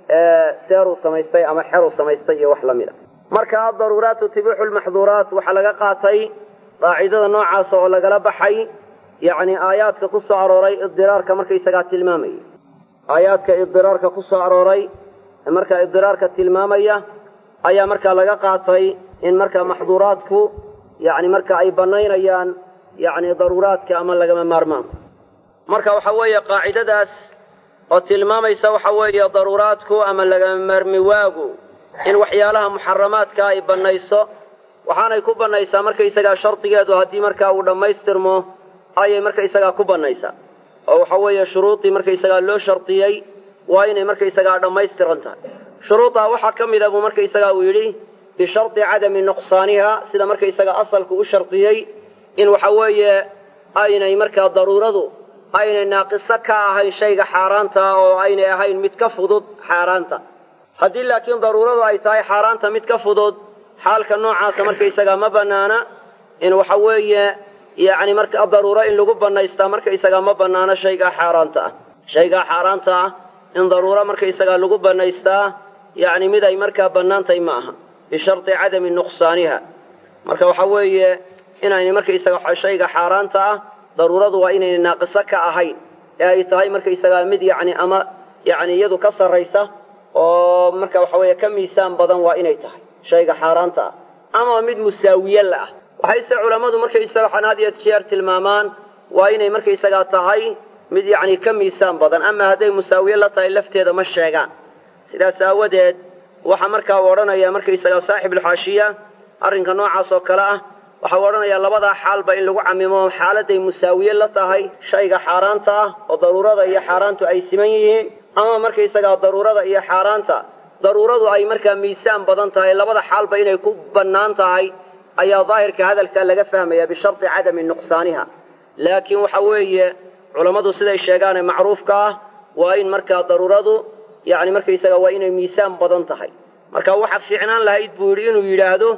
seeruu samaystay ama xeruu samaystay iyo wax la mid a marka adaruuraatu tibixu lmaxduuraat waxaa laga qaatay qaacidada noocaasa oo lagala baxay yani aayaadka ku soo arooray idiraarka markaysagaa tilmaamaya aayaadka idiraarka ku soo arooray markaa idiraarka tilmaamaya ayaa markaa laga qaatay in markaa maxduuraadku yani marka ay banaynayaan yani daruuraadka ama lagama maarmaanka marka waxa weeye qaacidadaas oo tilmaamaysa waxa weeye daruuraadku ama lagama maarmi waagu in waxyaalaha muxaramaadka ay bannayso waxaanay ku bannaysaa markaysagaa shardigeedu haddii markaa uu dhammaystirmo ayay markaysagaa ku bannaysaa oo waxa weeye shuruudii markaysagaa loo shardiyey waa inay markaysagaa dhammaystiran tahay shuruuddaa waxaa ka mida buu markaysagaa uu yidhi bishardi cadami nuqsaaniha sida markaysagaa asalku u shardiyey in waxa weeye aynay markaa daruuradu aynay naaqiso ka ahayn shayga xaaraanta oo aynay ahayn mid ka fudud xaaraanta haddii laakiin daruuradu ay tahay xaaraanta mid ka fudud xaalka noocaasa markaysagaa ma bannaana in waxa weeye yacni marka daruuro in lagu bannaystaa markaysagaa ma bannaano shaygaa xaaraanta ah shaygaa xaaraanta ah in daruuro markaysagaa lagu bannaystaa yacni mid ay markaa bannaantahy ma aha bisharti cadami nuqsaaniha marka waxa weeye inaynay markaysaga shayga xaaraanta ah daruuradu waa inaynay naaqiso ka ahayn ee ay tahay markaysagaa mid yacni ama yacni iyadu ka sarraysa oo marka waxa weeye ka miisaan badan waa inay tahay shayga xaaraanta ah ama mid musaawiye la ah waxayse culammadu markaysaga waxaan had iyo jeer tilmaamaan waa inay markaysagaa tahay mid yacni ka miisaan badan ama hadday musaawiye la tahay lafteeda ma sheegaan sidaas aawadeed waxaa markaa u odhanaya markaysagaa saaxibulxaashiya arrinka noocaas oo kale ah waxau odhanayaa labadaa xaalba in lagu camimo xaaladday musaawiye la tahay shayga xaaraanta ah oo daruurada iyo xaaraantu ay siman yihiin ama markaysagaa daruurada iyo xaaraanta daruuradu ay markaa miisaan badan tahay labada xaalba inay ku bannaan tahay ayaa daahirka hadalkaa laga fahmaya bisharti cadami nuqsaaniha laakiin waxa weeye culammadu siday sheegaane macruufka ah waa in markaa daruuradu yacni markaysaga waa inay miisaan badan tahay marka waxaad fiicnaan lahayd buu yidhi inuu yidhaahdo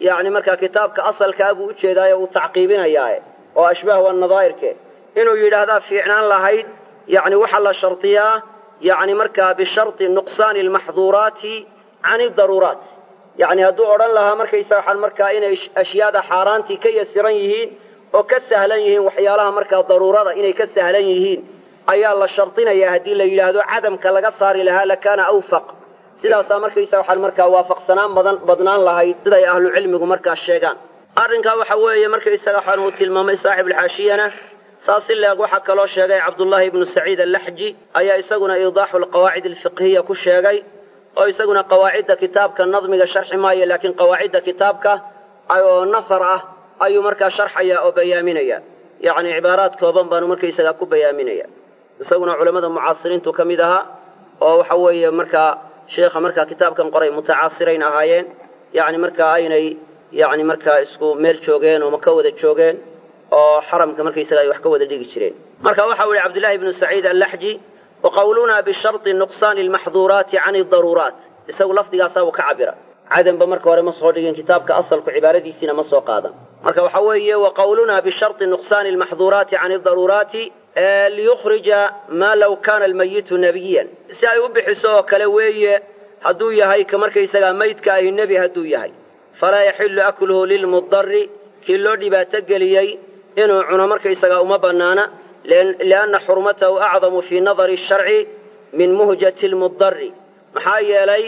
yacni markaa kitaabka asalkaa buu ujeedaayo uu tacqiibinayaae oo ashbaah waa nadaa'irke inuu yidhaahdaa fiicnaan lahayd yacni waxaa la shardiyaa yacni markaa bisharti nuqsaani almaxduuraati can idaruuraat yacni hadduu odhan lahaa markaysa waxaan markaa inay ashyaada xaaraantii ka yasiran yihiin oo ka sahlan yihiin waxyaalaha markaa daruurada inay ka sahlan yihiin ayaa la shardinayaa haddii la yidhaahdo cadamka laga saari lahaa lakaana awfaq sidaasaa markaysa waxaan markaa waafaqsanaan badan badnaan lahayd siday ahlucilmigu markaa sheegaan arrinkaa waxa weeye markaysaga waxaan uu tilmaamay saaxibulxaashiyana saas si leeg waxaa kaloo sheegay cabdullaahi ibnu saciid allaxji ayaa isaguna iidaaxu alqawaacid alfiqhiya ku sheegay oo isaguna qawaacidda kitaabka nadmiga sharxi maayo laakiin qawaacidda kitaabka oo nasar ah ayuu markaa sharxaya oo bayaaminaya yacni cibaaraad kooban baanu markaysagaa ku bayaaminaya isaguna culammada mucaasiriintu ka mid ahaa oo waxa weeye markaa sheekha markaa kitaabkan qoray mutacaasirayn ahaayeen yacni markaa aynay yacni markaa isku meel joogeen oo ma ka wada joogeen oo xaramka markaysaga ay wax ka wada dhigi jireen marka waxa u yihi cabdillahi ibnu saciid allaxji waqawlunaa bisharti nuqsaani almaxduuraati can idaruuraat isagu lafdigaasaa uu ka cabira cadanba marka hore ma soo dhigin kitaabka asalku cibaaradiisiina ma soo qaadan marka waxa weeye waqawlunaa bisharti nuqsaani almaxduuraati can idaruuraati liyukhrija maa law kaana almayitu nebiyan si ay u bixiso oo kale weeye hadduu yahay ka markaysagaa maydka ahi nebi hadduu yahay falaa yaxillu akluhu lilmudari kii loo dhibaato geliyey inuu cuno markaysagaa uma bannaana lianna xurmatahu acdamu fii nadari sharci min muhjati lmudari maxaa yeelay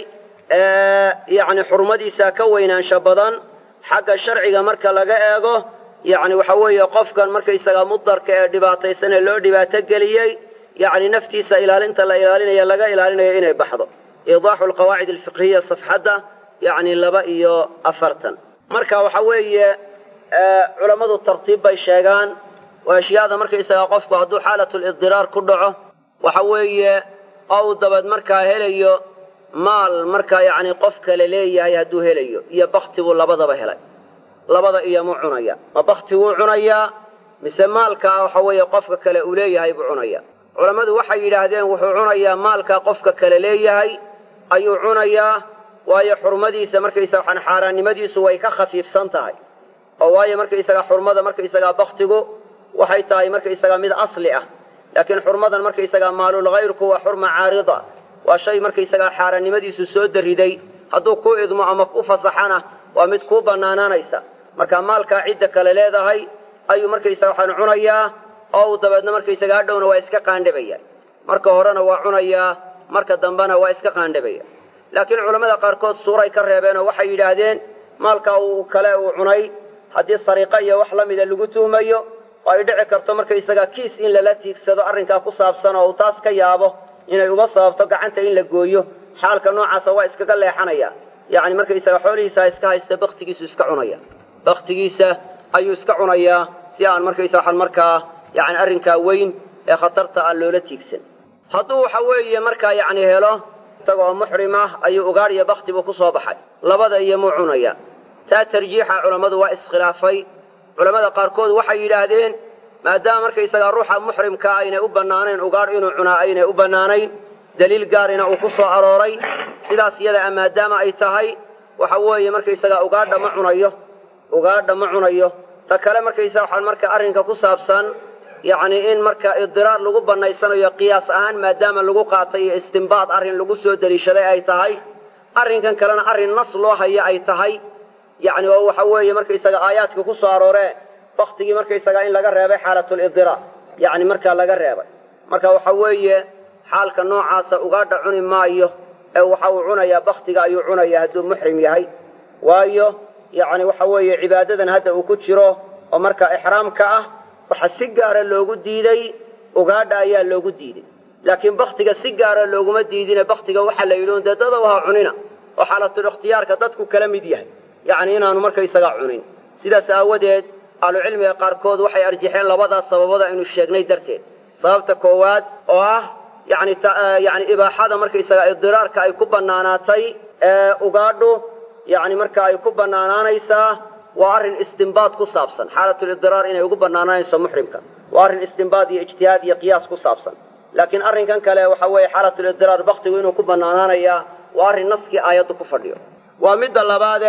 yacni xurmadiisaa ka weynaansha badan xagga sharciga marka laga eego yacni waxa weeye qofkan markaysagaa mudarka ee dhibaataysan ee loo dhibaato geliyey yacni naftiisa ilaalinta la ilaalinaya laga ilaalinayo inay baxdo iidaaxu alqawaacid alfiqhiya safxadda yacni laba iyo afartan marka waxa weeye culammadu tartiib bay sheegaan oo ashyaada markaysagaa qofku hadduu xaalatulidiraar ku dhaco waxa weeye oo uu dabad markaa helayo maal markaa yacni qof kale leeyahay hadduu helayo iyo bakti buu labadaba helay labada iyomuu cunaya ma bakti wuu cunayaa mise maalkaa waxa weeye qofka kale uu leeyahay buu cunaya culammadu waxay yidhaahdeen wuxuu cunayaa maalkaa qofka kale leeyahay ayuu cunayaa waayo xurmadiisa markaysaga waxaan xaaraannimadiisu way ka khafiifsan tahay oo waayo markaysagaa xurmada markaysagaa baktigu waxay tahay markaysagaa mid asli ah laakiin xurmadan markaysagaa maalulhayrku waa xurma caarida waa shay markaysagaa xaaraannimadiisu soo dariday hadduu ku idmo ama ku fasaxana waa mid kuu bannaanaanaysa marka maalkaa cidda kale leedahay ayuu markaysaga waxaan cunayaa oo uu dabeedna markaysaga hadhowna waa iska qaandhabaya marka horena waa cunayaa marka dambena waa iska qaandhabaya laakiin culammada qaarkood suuray ka reebeenoo waxay yidhaahdeen maalkaa uu kale uu cunay haddii sariiqo iyo wax la mida lagu tuhmayo oo ay dhici karto markaysaga kiis in lala tiigsado arrinkaa ku saabsan oo uu taas ka yaabo inay uma sababto gacanta in la gooyo xaalka noocaasa waa iskaga leexanaya yacni markaysaga xoolihiisa iska haysta baktigiisu iska cunaya baktigiisa ayuu iska cunayaa si aan markaysa waxaan markaa yacni arrinkaa weyn ee khatarta aan loola tiigsan hadduu waxa weeye markaa yacni helo isagoo muxrim ah ayuu ugaadhiyo bakti buu ku soo baxay labada iyo muu cunaya taa tarjiixa culammadu waa iskhilaafay culammada qaarkood waxay yidhaahdeen maadaama markaysagaa ruuxa muxrimkaa aynay u bannaanayn ugaadh inuu cunaa aynay u bannaanayn daliil gaarina uu ku soo arooray sidaas iyada a maadaama ay tahay waxa weeye markaysagaa ugaadha ma cunayo ugaadha ma cunayo ta kale markaysa waxaan marka arrinka ku saabsan yacni in marka idiraar lagu bannaysanayo qiyaas ahaan maadaama lagu qaatay iyo istimbaad arrin lagu soo deliishaday ay tahay arrinkan kalena arrin nas loo haya ay tahay yacni oo waxa weeye markaysaga aayaadka ku soo arooree baktigii markaysagaa in laga reebay xaalatulidiraar yacni markaa laga reebay marka waxa weeye xaalka noocaasa ugaadha cuni maayo ee waxa uu cunayaa baktiga ayuu cunayaa hadduu muxrim yahay waayo yacni waxa weeye cibaadadan hadda uu ku jiro oo markaa ixraamka ah waxa si gaara loogu diiday ugaadha ayaa loogu diiday laakiin baktiga si gaara looguma diidine baktiga waxaa la yidhi un dee dadaw ha cunina oo xaalatul ikhtiyaarka dadku kala mid yahay yacni inaanu markaysagaa cunin sidaas aawadeed ahlucilmiga qaarkood waxay arjixeen labadaas sababada aynu sheegnay darteed sababta koowaad oo ah yani yani ibaaxada markaysagaa idiraarka ay ku bannaanaatay ee ugaadhu yani marka ay ku bannaanaanaysaa waa arrin istimbaad ku saabsan xaalatulidiraar inay ugu bannaanaanayso muxrimka waa arrin istimbaad iyo ijtihaad iyo qiyaas ku saabsan laakiin arrinkan kale waxa weeye xaalatulidiraar baktigu inuu ku bannaanaanayaa waa arrin naskii aayaddu ku fadhiyo waa midda labaade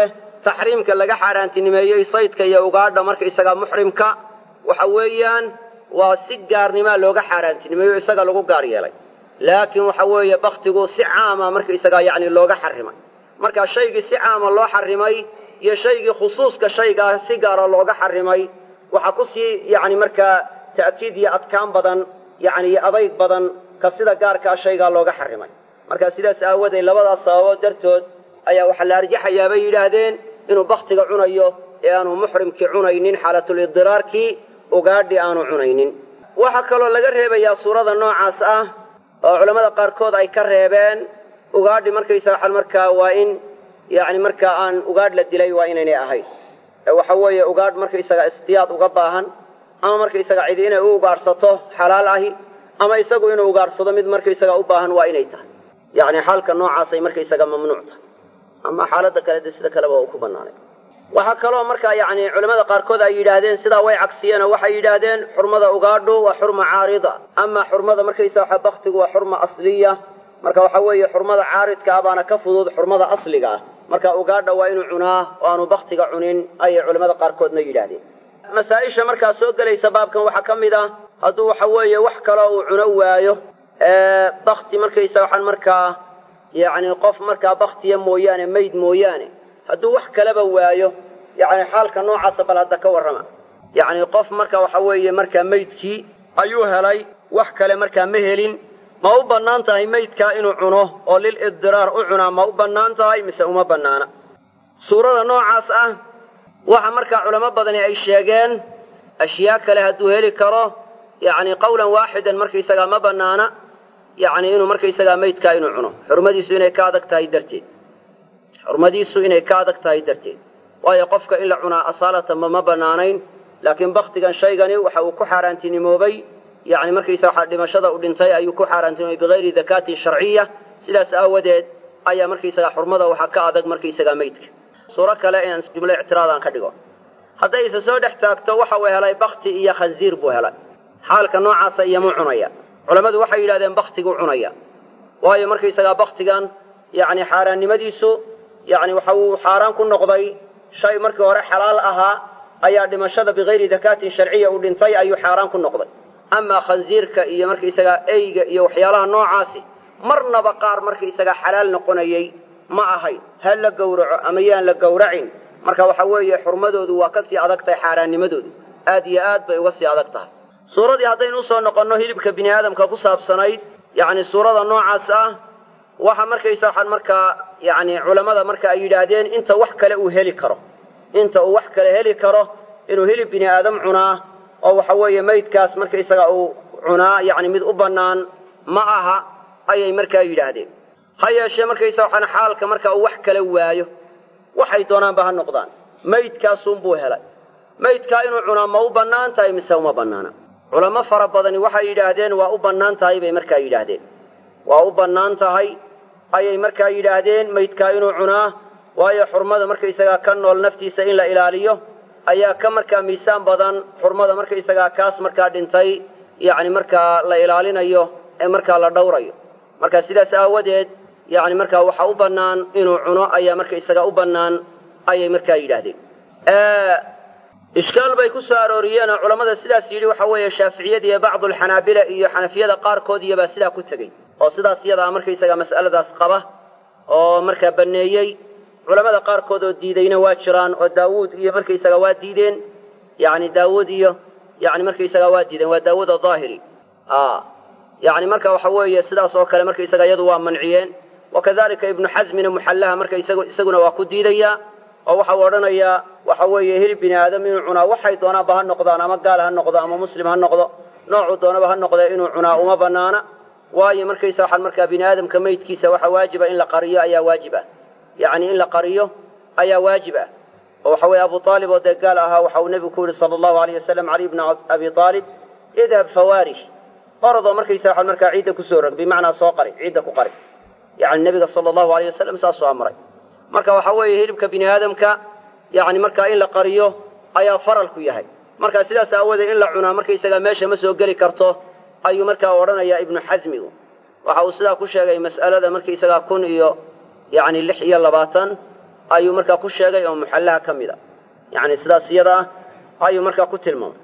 taxriimka laga xaaraantinimeeyey saydka iyo ugaadha markaisagaa muxrimka waxa weeyaan waa si gaarnimaa looga xaaraantinimeeyo isaga lagu gaar yeelay laakiin waxa weeye baktigu si caama markaisagaa yacni looga xarimay marka shaygii si caama loo xarimay iyo shaygii khusuuska shaygaa si gaara looga xarimay waxaa ku sii yacni markaa ta'kiid iyo adkaan badan yacni iyo adayg badan ka sida gaarkaa shaygaa looga xarimay marka sidaas aawadeed labadaas sababood dartood ayaa waxaa la arjaxayaa bay yidhaahdeen inuu baktiga cunayo ee aanu muxrimkii cunaynin xaalatulidiraarkii ugaadhi aanu cunaynin waxaa kaloo laga reebayaa suurada noocaas ah oo culammada qaarkood ay ka reebeen ugaadhi markaysa waxaan markaa waa in yacni markaa aan ugaadh la dilay waa inaynay ahayn ee waxa weeye ugaadh markaysaga istiyaad uga baahan ama markaysaga cidi inay u ugaadhsato xalaal ahi ama isagu inuu ugaadhsado mid markaysaga u baahan waa inay tahay yacni xaalka noocaasay markaysaga mamnuuc tahay ama xaaladda kale de sida kaleba uu ku bannaanay waxaa kaloo markaa yacni culamada qaarkood ay yidhaahdeen sidaa way cagsiyeenoo waxay yidhaahdeen xurmada ugaadhu waa xurma caarida ama xurmada markaysa waxa baktigu waa xurma asliya marka waxa weeye xurmada caaridka ah baana ka fudud xurmada asliga ah marka ugaadha waa inuu cunaa oo aanu baktiga cunin ayay culamada qaarkoodna yidhaahdeen masaa-isha markaa soo gelaysa baabkan waxaa ka mid ah hadduu waxa weeye wax kaloo uu cuno waayo bakti markaysa waxaan markaa yacni qof markaa baktiya mooyaane mayd mooyaane hadduu wax kaleba waayo yacni xaalka noocaasa bal hadda ka warrama yacni qof marka waxa weeye markaa maydkii ayuu helay wax kale markaa ma helin ma u bannaan tahay maydkaa inuu cuno oo lil idiraar u cunaa ma u bannaan tahay mise uma bannaana suurada noocaas ah waxa markaa culamo badani ay sheegeen ashyaa kale hadduu heli karo yacni qawlan waaxidan markaysagaa ma bannaana yacni inuu markaysagaa maydkaa inuu cuno xurmadiisu inay ka adag tahay darteed xurmadiisu inay ka adag tahay darteed waayo qofka in la cunaa asaalatamba ma bannaanayn laakiin baktigan shaygani waxa uu ku xaaraantinimoobay yacni markaysa waxaa dhimashada u dhintay ayuu ku xaaraantinimoobay bigayri dakaatin sharciya sidaas aawadeed ayaa markaysagaa xurmada waxaa ka adag markaysagaa maydka suuro kale inaan jumlo ictiraad aan ka dhigo hadday isa soo dhex taagto waxa uu helay bakti iyo khansiir buu helay xaalka noocaasa iyomuu cunaya culammadu waxay yidhahdeen baktiguu cunaya waayo markaysagaa baktigan yacni xaaraannimadiisu yacni waxa uu xaaraan ku noqday shay markii hore xalaal ahaa ayaa dhimashada bikayri dakaatin sharciya uu dhintay ayuu xaaraan ku noqday amaa khansiirka iyo markaysagaa eyga iyo waxyaalaha noocaasi marnaba qaar markaysagaa xalaal noqonayay ma ahayn ha la gowraco ama yaan la gowracin marka waxa weeye xurmadoodu waa ka sii adag tahay xaaraannimadoodu aad iyo aad bay uga sii adag tahay suuradii haddaynu usoo noqonno hilibka bini aadamka ku saabsanayd yacni suurada noocaas ah waxa markaysa waxaan markaa yacni culammada marka ay yidhaahdeen inta wax kale uu heli karo inta uu wax kale heli karo inuu hilib bini aadam cunaa oo waxa weeye maydkaas markaysaga uu cunaa yacni mid u bannaan ma aha ayay markaa yidhaahdeen ha yeeshee markaysa waxaan xaalka marka uu wax kale waayo waxay doonaanba ha noqdaan maydkaasuunbuu helay maydkaa inuu cunaa ma u bannaan tahay mise uma bannaana culamo fara badani waxay yidhaahdeen waa u bannaan tahay bay markaa yidhaahdeen waa u bannaan tahay ayay markaa yidhaahdeen maydkaa inuu cunaa waayo xurmada markaysagaa ka nool naftiisa in la ilaaliyo ayaa ka markaa miisaan badan xurmada markaysagaa kaas markaa dhintay yacni markaa la ilaalinayo ee markaa la dhowrayo marka sidaas aawadeed yacni markaa waxaa u bannaan inuu cuno ayaa markaysagaa u bannaan ayay markaa yidhaahdeen ishkaal bay ku soo arooriyeenoo culammada sidaas yidhi waxa weeye shaaficiyada iyo bacdulxanaabila iyo xanafiyada qaarkood iyobaa sidaa ku tegey oo sidaas iyadaa markaysagaa mas'aladaas qaba oo markaa banneeyey culammada qaarkood oo diidayna waa jiraan oo daawuud iyo markaysagaa waa diideen yacni daawuud iyo yani markaysagaa waa diideen waa daawuud ahaahiri yani marka waxa weeye sidaas oo kale markaysaga iyadu waa manciyeen wakadalika ibnu xasmina muxallaha marka isaguna waa ku diidayaa oo waxau odhanayaa waxa weeye hilib bini aadam inuu cunaa waxay doonaanba ha noqdaan ama gaal ha noqdo ama muslim ha noqdo noocuu doonaba ha noqdee inuu cunaa uma banaana waayo markaysa waxaan markaa bini aadamka maydkiisa waxa waajiba in la qariyo ayaa waajib ah yacni in la qariyo ayaa waajib ah oo waxa weeye abu aalib oo dee gaal ahaa waxa uu nebigu ku yihi sala allahu alayh wasalam caliy bna abi aalib idhab fawaarish orodoo markaysa waxaan markaa ciidda kusoo rog bimacnaa soo qari ciidda ku qari yacni nebiga sala allahu alayh wasalam saasuu amray marka waxa weeye hilibka bini aadamka yacni markaa in la qariyo ayaa faralku yahay marka sidaas aawadeed in la cunaa markaysagaa meesha ma soo geli karto ayuu markaa odhanayaa ibnu xasmigu waxa uu sidaa ku sheegay mas'alada markaysagaa kun iyo yacni lix iyo labaatan ayuu markaa ku sheegay oo muxallaha ka mid a yacni sidaas iyada ah ayuu markaa ku tilmaamay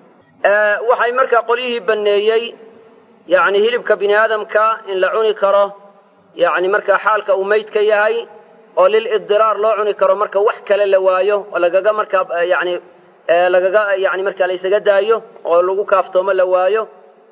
waxay markaa qolyihii banneeyey yacni hilibka bini aadamka in la cuni karo yacni markaa xaalka uu mayd ka yahay oo lilidiraar loo cuni karo marka wax kale la waayo oo lagaga markaa yani lagaga yani markaa la ysaga daayo oo lagu kaaftoomo la waayo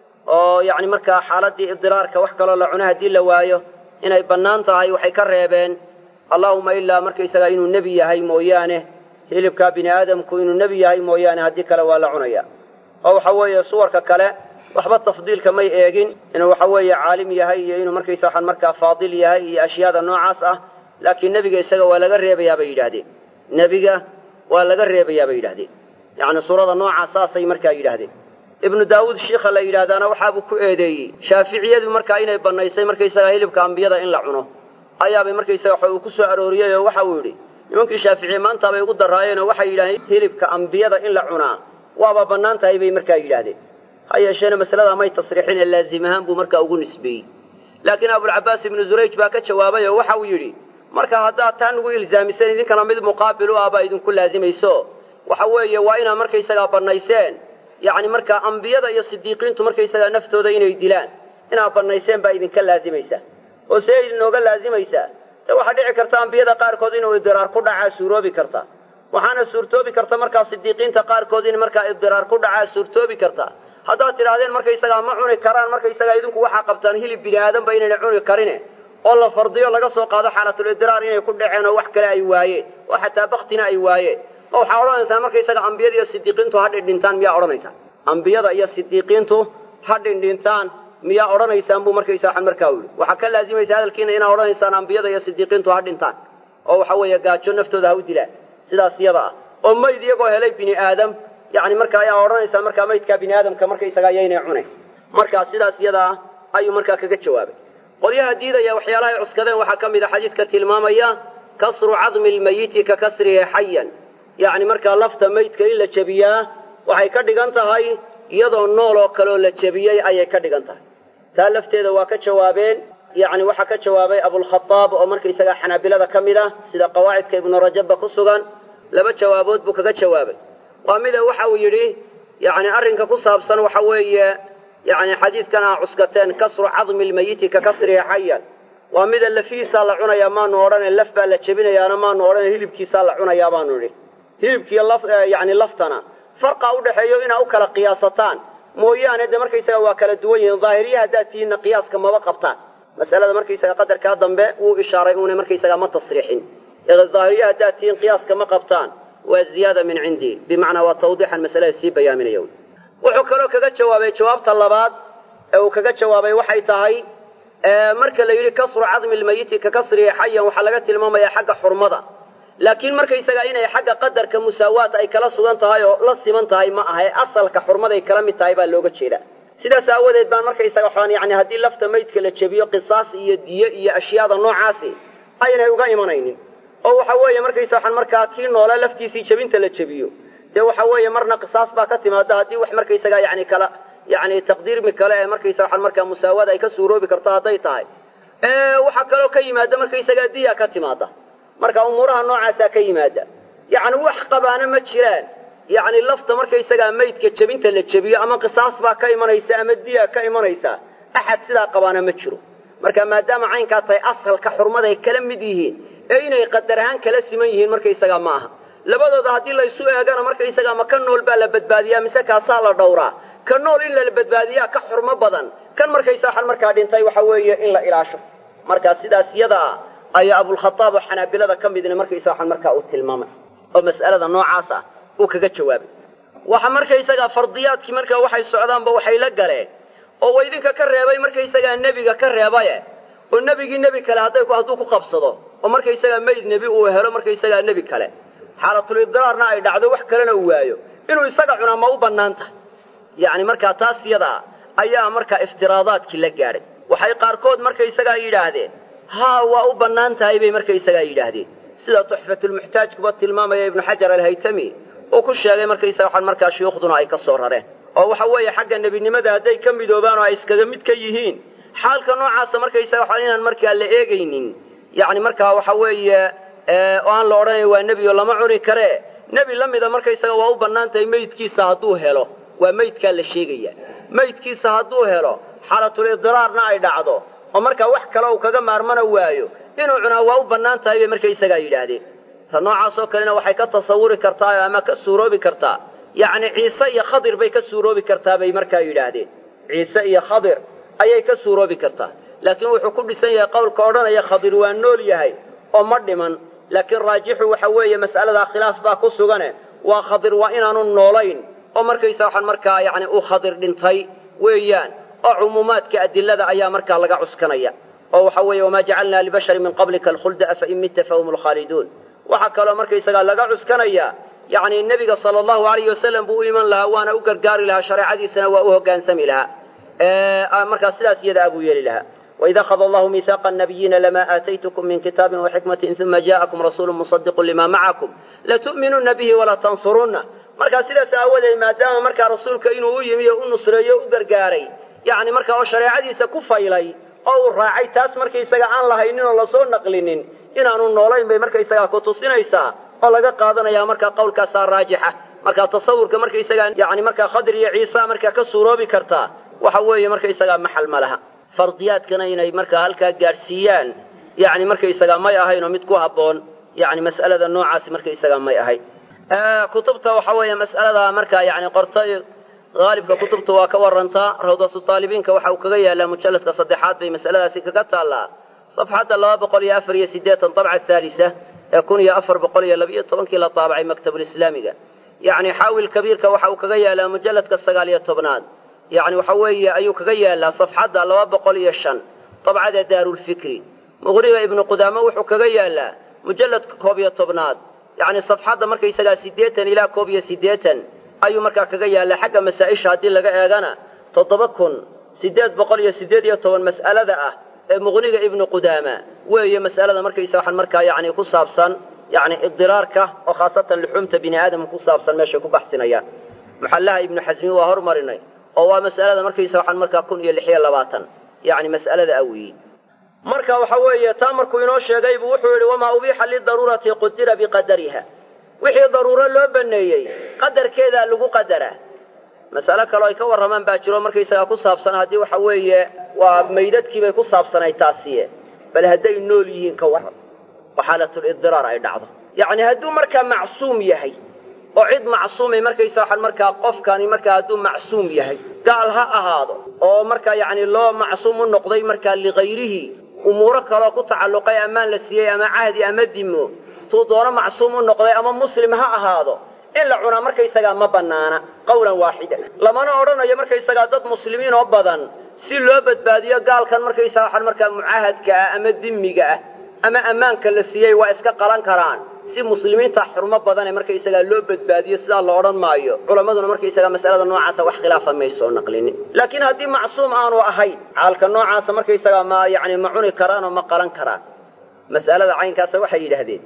oo yani markaa xaaladii idiraarka wax kaloo la cuno haddii la waayo inay bannaan tahay waxay ka reebeen allahuma ilaa markaysagaa inuu nebi yahay mooyaane hilibkaa bini aadamku inuu nebi yahay mooyaane haddii kale waa la cunaya oo waxa weeye suwarka kale waxba tafdiilka may eegin inuu waxa weeye caalim yahay iyo inuu markaysa waxaan markaa faadil yahay iyo ashyaada noocaas ah laakiin nebiga isaga waa laga reebayaa bay yidhaahdeen nebiga waa laga reebayaa bay yidhahdeen yacni suurada noocaas saasay markaa yidhaahdeen ibnu daawuud shiikha la yidhaahdaana waxaabuu ku eedeeyey shaaficiyadu markaa inay bannaysay markaysagaa hilibka ambiyada in la cuno ayaabay markaysaga waxa uu ku soo arooriyey oo waxa uu yidhi nimankii shaaficiye maantaabay ugu daraayeen oo waxay yidhahdeen hilibka ambiyada in la cunaa waaba bannaan tahay bay markaa yidhaahdeen ha yeesheena masalada may tasriixin ee laazim ahaan buu markaa ugu nisbeeyey laakiin abulcabaas ibnu zurayj baa ka jawaabay oo waxa uu yidhi marka haddaad taa nugu ilzaamiseen idinkana mid muqaabil u ah baa idinku laazimayso waxa weeye waa inaad markaysagaa bannayseen yacni markaa ambiyada iyo sidiiqiintu markaysagaa naftooda inay dilaan inaad bannayseen baa idinka laazimaysaa oo see idinooga laazimaysaa dee waxaa dhici karta ambiyada qaarkood inuu idiraar ku dhacaa suuroobi karta waxaana suurtoobi karta markaa sidiiqiinta qaarkood in markaa idiraar ku dhacaa suurtoobi karta haddaad tidhahdeen markaysagaa ma cuni karaan markaysagaa idinku waxaa qabtaan hilib bini aadanba inayna cuni karine oo la fardiyo laga soo qaado xaalatulidiraar inay ku dhaceen oo wax kale ay waayeen oo xataa baktina ay waayeen oo waxaa odhanaysaa markaysaga ambiyada iyo sidiiqiintu ha dhindhintaan miyaa odhanaysaa ambiyada iyo sidiiqiintu ha dhindhintaan miyaa odhanaysaan buu markaysa waxaan markaa yidhi waxaa ka laazimaysa hadalkiina inaad odhanaysaan ambiyada iyo sidiiqiintu ha dhintaan oo waxa weeye gaajo naftooda ha u dilaan sidaas iyada ah oo mayd iyagoo helay bini aadam yacni marka ayaa odhanaysaa markaa maydkaa bini aadamka markaysagaa yaynay cunayn markaa sidaas iyada ah ayuu markaa kaga jawaabay qolyaha diidaya waxyaalahay cuskadeen waxaa ka mid a xadiidka tilmaamaya kasru cadmi lmayiti ka kasrihi xayan yacni markaa lafta maydka in la jebiyaa waxay ka dhigan tahay iyadoo nool oo kaleoo la jebiyey ayay ka dhigan tahay taa lafteeda waa ka jawaabeen yacni waxaa ka jawaabay abulkhadaab oo markaysagaa xanaabilada ka mid ah sida qawaacidka ibnu rajabba ku sugan laba jawaabood buu kaga jawaabay waa mida waxa uu yidhi yacni arrinka ku saabsan waxa weeye yacni xadiidkan aa cuskateen kasru cadmi lmayiti ka kasrihi xayan waa mida lafihiisaa la cunayaa maanu odhane laf baa la jebinayaana maanu odhane hilibkiisaa la cunayaa baanu idhi hilibkiiyo laf yacni laftana farqa u dhexeeyo inaa u kala qiyaasataan mooyaane dee markaysaga waa kala duwan yihiin daahiriya haddaad tihiinna qiyaaska maba qabtaan mas'alada markaysaga qadarkaa dambe wuu ishaaray uuna markaysaga ma tasriixin daahiriya haddaad tihiin qiyaaska ma qabtaan waa ziyaada min cindii bimacnaa waa tawdiixan masalada sii bayaaminaya wuxuu kaloo kaga jawaabay jawaabta labaad ee uu kaga jawaabay waxay tahay marka la yidhi kasru cadmi lmayiti ka kasrihi xayan waxaa laga tilmaamayaa xagga xurmada laakiin markaysaga inay xagga qadarka musaawaat ay kala sugan tahay oo la siman tahay ma aha ee asalka xurmaday kala mid tahay baa looga jeedaa sidaas aawadeed baan markaysaga waxaan yani haddii lafta maydka la jebiyo qisaas iyo diye iyo ashyaada noocaasi aynay uga imanaynin oo waxa weeye markaysa waxaan markaa kii noole laftiisii jebinta la jebiyo dee waxa weeye marna qisaas baa ka timaada haddii wax markaysaga yani kala yani taqdiirmi kale ee markaysa waxaan markaa musaawaad ay ka suuroobi karto hadday tahay waxaa kaloo ka yimaada markaysagaa diya ka timaada marka umuuraha noocaasaa ka yimaada yacni wax qabaana ma jiraan yacni lafta markaysagaa maydka jebinta la jebiyo ama qisaas baa ka imanaysa ama diya ka imanaysa axad sidaa qabaana ma jiro marka maadaama caynkaa tahay asalka xurmaday kala mid yihiin ee inay qadar ahaan kala siman yihiin markaysagaa ma aha labadooda haddii laysu eegana markaysagaa ma ka nool baa la badbaadiyaa mise kaasaa la dhowraa ka nool in la badbaadiyaa ka xurmo badan kan markaysa waxaan markaa dhintay waxa weeye in la ilaasho marka sidaas yadaa ayaa abulkhadaab oo xanaabilada ka midna markaysa waxaan markaa uu tilmaamay oo mas'alada noocaas ah uu kaga jawaabay waxa markaysagaa fardiyaadkii markaa waxay socdaanba waxay la galeen oo wa idinka ka reebay markaysagaa nebiga ka reebaye oo nebigii nebi kale hadday hadduu ku qabsado oo markaysagaa mayd nebi uu helo markaysagaa nebi kale xaalatulidraarna ay dhacdo wax kalena uu waayo inuu isaga cunaa ma u bannaan tahay yacni markaa taas yadaa ayaa markaa iftiraadaadkii la gaadhay waxay qaarkood markaysagaa yidhaahdeen haa waa u bannaan tahay bay markaysagaa yidhaahdeen sida tuxfatulmuxtaajkuba tilmaamaya ibnu xajar alhaytami uu ku sheegay markaysaga waxaan markaa shuyuukhduna ay ka soo rareen oo waxa weeye xagga nebinimada hadday ka midoobaan oo ay iskaga mid ka yihiin xaalka noocaasa markaysaga waxaan inaan markaa la eegaynin yacni markaa waxa weeye oo aan la odhanayn waa nebi oo lama cuni karee nebi la mida markaysaga waa u bannaan tahay meydkiisa hadduu helo waa meydkaa la sheegaya meydkiisa hadduu helo xaalatulidiraarna ay dhacdo oo markaa wax kale uu kaga maarmana waayo inuu cunaa waa u bannaan tahay bay markaysagaa yidhaahdeen ta noocaasoo kalena waxay ka tasawuri kartaa ama ka suuroobi kartaa yacni ciise iyo khadir bay ka suuroobi kartaa bay markaa yidhaahdeen ciise iyo khadir ayay ka suuroobi kartaa laakiin wuxuu ku dhisan yahay qowlka odhanaya khadir waa nool yahay oo ma dhiman laakiin raajixu waxa weeye mas'aladaa khilaaf baa ku sugane waa khadir waa inaanu noolayn oo markaysa waxaan markaa yacni uu khadir dhintay weeyaan oo cumuumaadka adilada ayaa markaa laga cuskanaya oo waxa weeye wamaa jacalnaa libasharin min qablika alkhulda afa in mitta fahum lkhaaliduun waxaa kaloo markaysagaa laga cuskanaya yacni nebiga sala allahu alayhi wasalam buu u iman lahaa waana u gargaari lahaa shareecadiisana waa u hoggaansami lahaa markaa sidaas iyada abuu yeeli lahaa وإذ أخذ الله ميثاق النبيين لما آتيتكم من كتاب وحكمة ثم جاءكم رسول مصدق لما معكم لتؤمنن به ولا تنصرنه markaa sidaas aawadeed maadaama markaa rasuulka inuu u yimi oo u nusreeyo u gargaaray yacni markaa oo shareecadiisa ku faylay oo uu raacay taas markaysaga aan lahaynin oo lasoo naqlinin inaanu noolayn bay markaysagaa ku tusinaysaa oo laga qaadanayaa markaa qowlkaasaa raajixa markaa tasawurka markaysagaa yacni markaa khadir iyo ciisa markaa ka suuroobi kartaa waxa weeye markaysagaa maxal ma laha fardiyaadkana inay markaa halkaa gaadhsiiyaan yani markaysagaa may ahayn oo mid ku habboon yani mas'alada noocaasi markaysagaa may ahayn kutubta waxa weeye mas'aladaa markaa yani qortay haalibka kutubta waa ka warantaa rawdatu taalibiinka waxa uu kaga yaalaa mujalladka saddexaad bay mas'aladaasi kaga taallaa safxadda laba boqol iyo afar iyo siddeetan dabca haalisa ee kun iyo afar boqol iyo labiyo tobankii la taabacay maktabulislaamiga yacni xaawil kabiirka waxa uu kaga yaalaa mujalladka sagaal iyo tobnaad yacni waxa weeye ayuu kaga yaalaa safxadda laba boqol iyo shan dabcada daarulfikri muqriga ibnu qudaame wuxuu kaga yaalaa mujalladka koob iyo tobnaad yacni safxadda markaysagaa siddeetan ilaa koob iyo siddeetan ayuu markaa kaga yaalaa xagga masaa-isha haddii laga eegana toddoba kun siddeed boqol iyo siddeed iyo toban mas'alada ah ee muqniga ibnu qudaama weeye mas'alada markaysa waxaan markaa yacni ku saabsan yacni idiraarka oo khaasatan luxuumta bini aadamka ku saabsan meeshay ku baxsinayaan muxallaha ibnu xasmi waa hormarinay oo waa mas'alada markaysa waxaan markaa kun iyo lix iyo labaatan yacni mas'alada awiyi marka waxa weeye taa markuu inoo sheegay buu wuxuu yidhi wamaa ubiixa lidaruurati qudira biqadariha wixii daruuro loo baneeyey qadarkeedaa lagu qadaraa mas'alo kaloo ay ka warramaan baa jiro markaysagaa ku saabsan haddii waxa weeye waa maydadkiibay ku saabsanay taasiye bal hadday nool yihiin ka warran oo xaalatulidiraar ay dhacdo yacni hadduu markaa macsuum yahay oo cid macsuumay markaysa waxaan markaa qofkani markaa hadduu macsuum yahay gaal ha ahaado oo markaa yacni loo macsuum u noqday markaa ligayrihi umuuro kaloo ku tacalluqay ammaan la siiyey ama cahdi ama dimo tuu doono macsuum u noqday ama muslim ha ahaado in la cunaa markaysagaa ma bannaana qawlan waaxida lamana odhanayo markaysagaa dad muslimiin oo badan si loo badbaadiyo gaalkan markaysaga waxaan markaa mucaahadka ah ama dimiga ah ama ammaanka la siiyey waa iska qalan karaan si muslimiinta xurmo badane markaysagaa loo badbaadiyo sidaa la odhan maayo culammaduna markaysagaa mas'alada noocaasa wax khilaafa may soo naqlinin laakiin haddii macsuum aanu ahayn xaalka noocaasa markaysagaa ma yani ma cuni karaan oo ma qalan karaan mas'alada caynkaasa waxay yidhaahdeen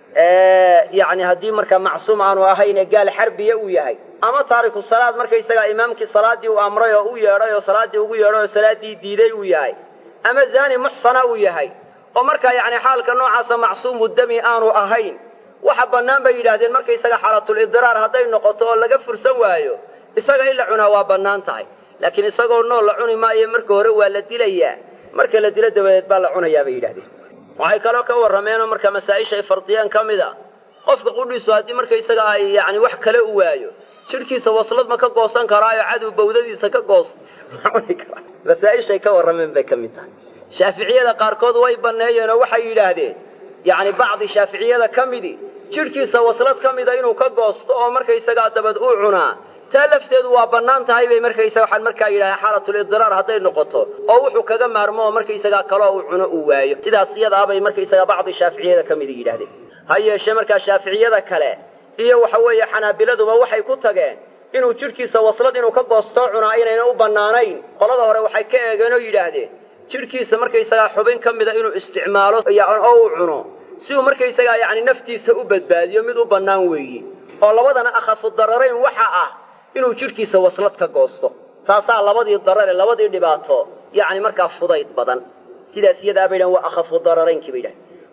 yani haddii markaa macsuum aanu ahayn ee gaal xarbiya uu yahay ama taariku salaad markaysagaa imaamkii salaaddii uu amray oo u yeedhay oo salaaddii ugu yeedhay oo salaaddii diiday uu yahay ama zaani muxsana uu yahay oo markaa yacni xaalka noocaasa macsuumu dami aanu ahayn waxa bannaan bay yidhaahdeen markaysaga xaalatulidiraar hadday noqoto oo laga fursan waayo isaga in la cunaa waa bannaan tahay laakiin isagoo nool la cuni maayo marka hore waa la dilayaa marka la dilo dabadeed baa la cunayaa bay yidhahdeen waxay kaloo ka warrameenoo marka masaa-isha ay fardiyeen ka mid a qofka qudhiisu haddii markaysaga ay yacni wax kale u waayo jidhkiisa waslad ma ka goosan karaayo cadow bawdadiisa ka goos ma cuni karaa masaa-ishay ka warrameen bay ka mid tahay shaaficiyada qaarkood way banneeyeen oo waxay yidhaahdeen yacni bacdi shaaficiyada ka midi jidhkiisa waslad ka mida inuu ka goosto oo markaysagaa dabad uu cunaa taa lafteedu waa bannaan tahay bay markaysaga waxaan markaa yidhahdeen xaalatulidiraar hadday noqoto oo wuxuu kaga maarmo oo markaysagaa kaloo uu cuno uu waayo sidaas iyadaabay markaysagaa bacdi shaaficiyada ka midi yidhahdeen ha yeeshee markaa shaaficiyada kale iyo waxa weeye xanaabiladuba waxay ku tageen inuu jidhkiisa waslad inuu ka goostoo cunaa inayna u bannaanayn qolada hore waxay ka eegeen oo yidhaahdeen jidhkiisa markaysagaa xubin ka mida inuu isticmaalo oo uu cuno si uu markaysagaa yacni naftiisa u badbaadiyo mid u bannaan weeye oo labadana akhafu dararayn waxa ah inuu jidhkiisa waslad ka goosto taasaa labadii darare labadii dhibaato yacni markaa fudayd badan sidaas iyadaa bay dhahan waa akhafu dararaynkii bay dhahan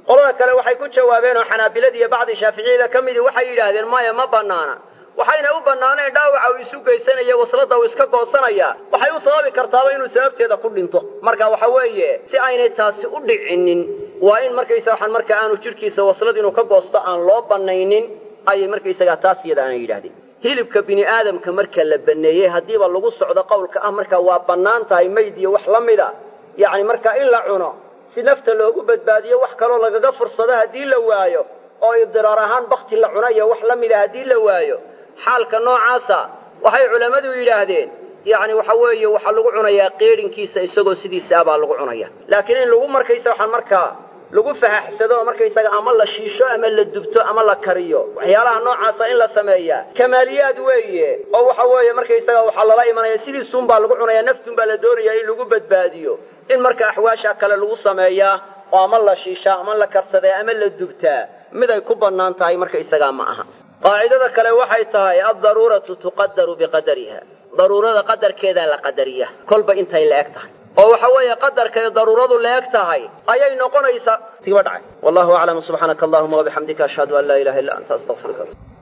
qolada kale waxay ku jawaabeen oo xanaabilada iyo bacdi shaaficiyada ka midii waxay yidhaahdeen maya ma banaana waxayna u bannaanayn dhaawaca uu isu geysanaya waslada uu iska goosanaya waxay u sababi kartaaba inuu sababteeda ku dhinto marka waxa weeye si aynay taasi u dhicinin waa in markaysa waxaan marka aanu jidhkiisa waslad inuu ka goosto aan loo bannaynin ayay markaysagaa taas iyada aanay yidhahdeen hilibka bini aadamka marka la baneeyey haddiiba lagu socdo qowlka ah marka waa bannaan tahay mayd iyo wax la mida yacni marka in la cuno si nafta loogu badbaadiyo wax kaloo lagaga fursado haddii la waayo oo idiraar ahaan bakti la cuno iyo wax la mida haddii la waayo xaalka noocaasa waxay culammadu yidhaahdeen yacni waxa weeye waxaa lagu cunayaa qeedhinkiisa isagoo sidiisa ah baa lagu cunaya laakiin in lagu markaysa waxaan markaa lagu fahaxsado oo markaysaga ama la shiisho ama la dubto ama la kariyo waxyaalaha noocaasa in la sameeyaa kamaaliyaad weeye oo waxa weeye markaysaga waxaa lala imanaya sidiisuunbaa lagu cunaya naftuunbaa la doonaya in lagu badbaadiyo in marka axwaasha kale lagu sameeyaa oo ama la shiishaa ama la karsadaa ama la dubtaa mid ay ku bannaan tahay markaysagaa ma aha qaacidada kale waxay tahay addaruuratu tuqadaru biqadariha daruurada qadarkeedaa la qadariya kolba intay la eg tahay oo waxa weeye qadarkay daruuradu la eg tahay ayay noqonaysaa tiba dhacay wallahu aclam subxaanaka allahuma wabixamdika ashhadu an laa ilaha illa anta astaqfiruka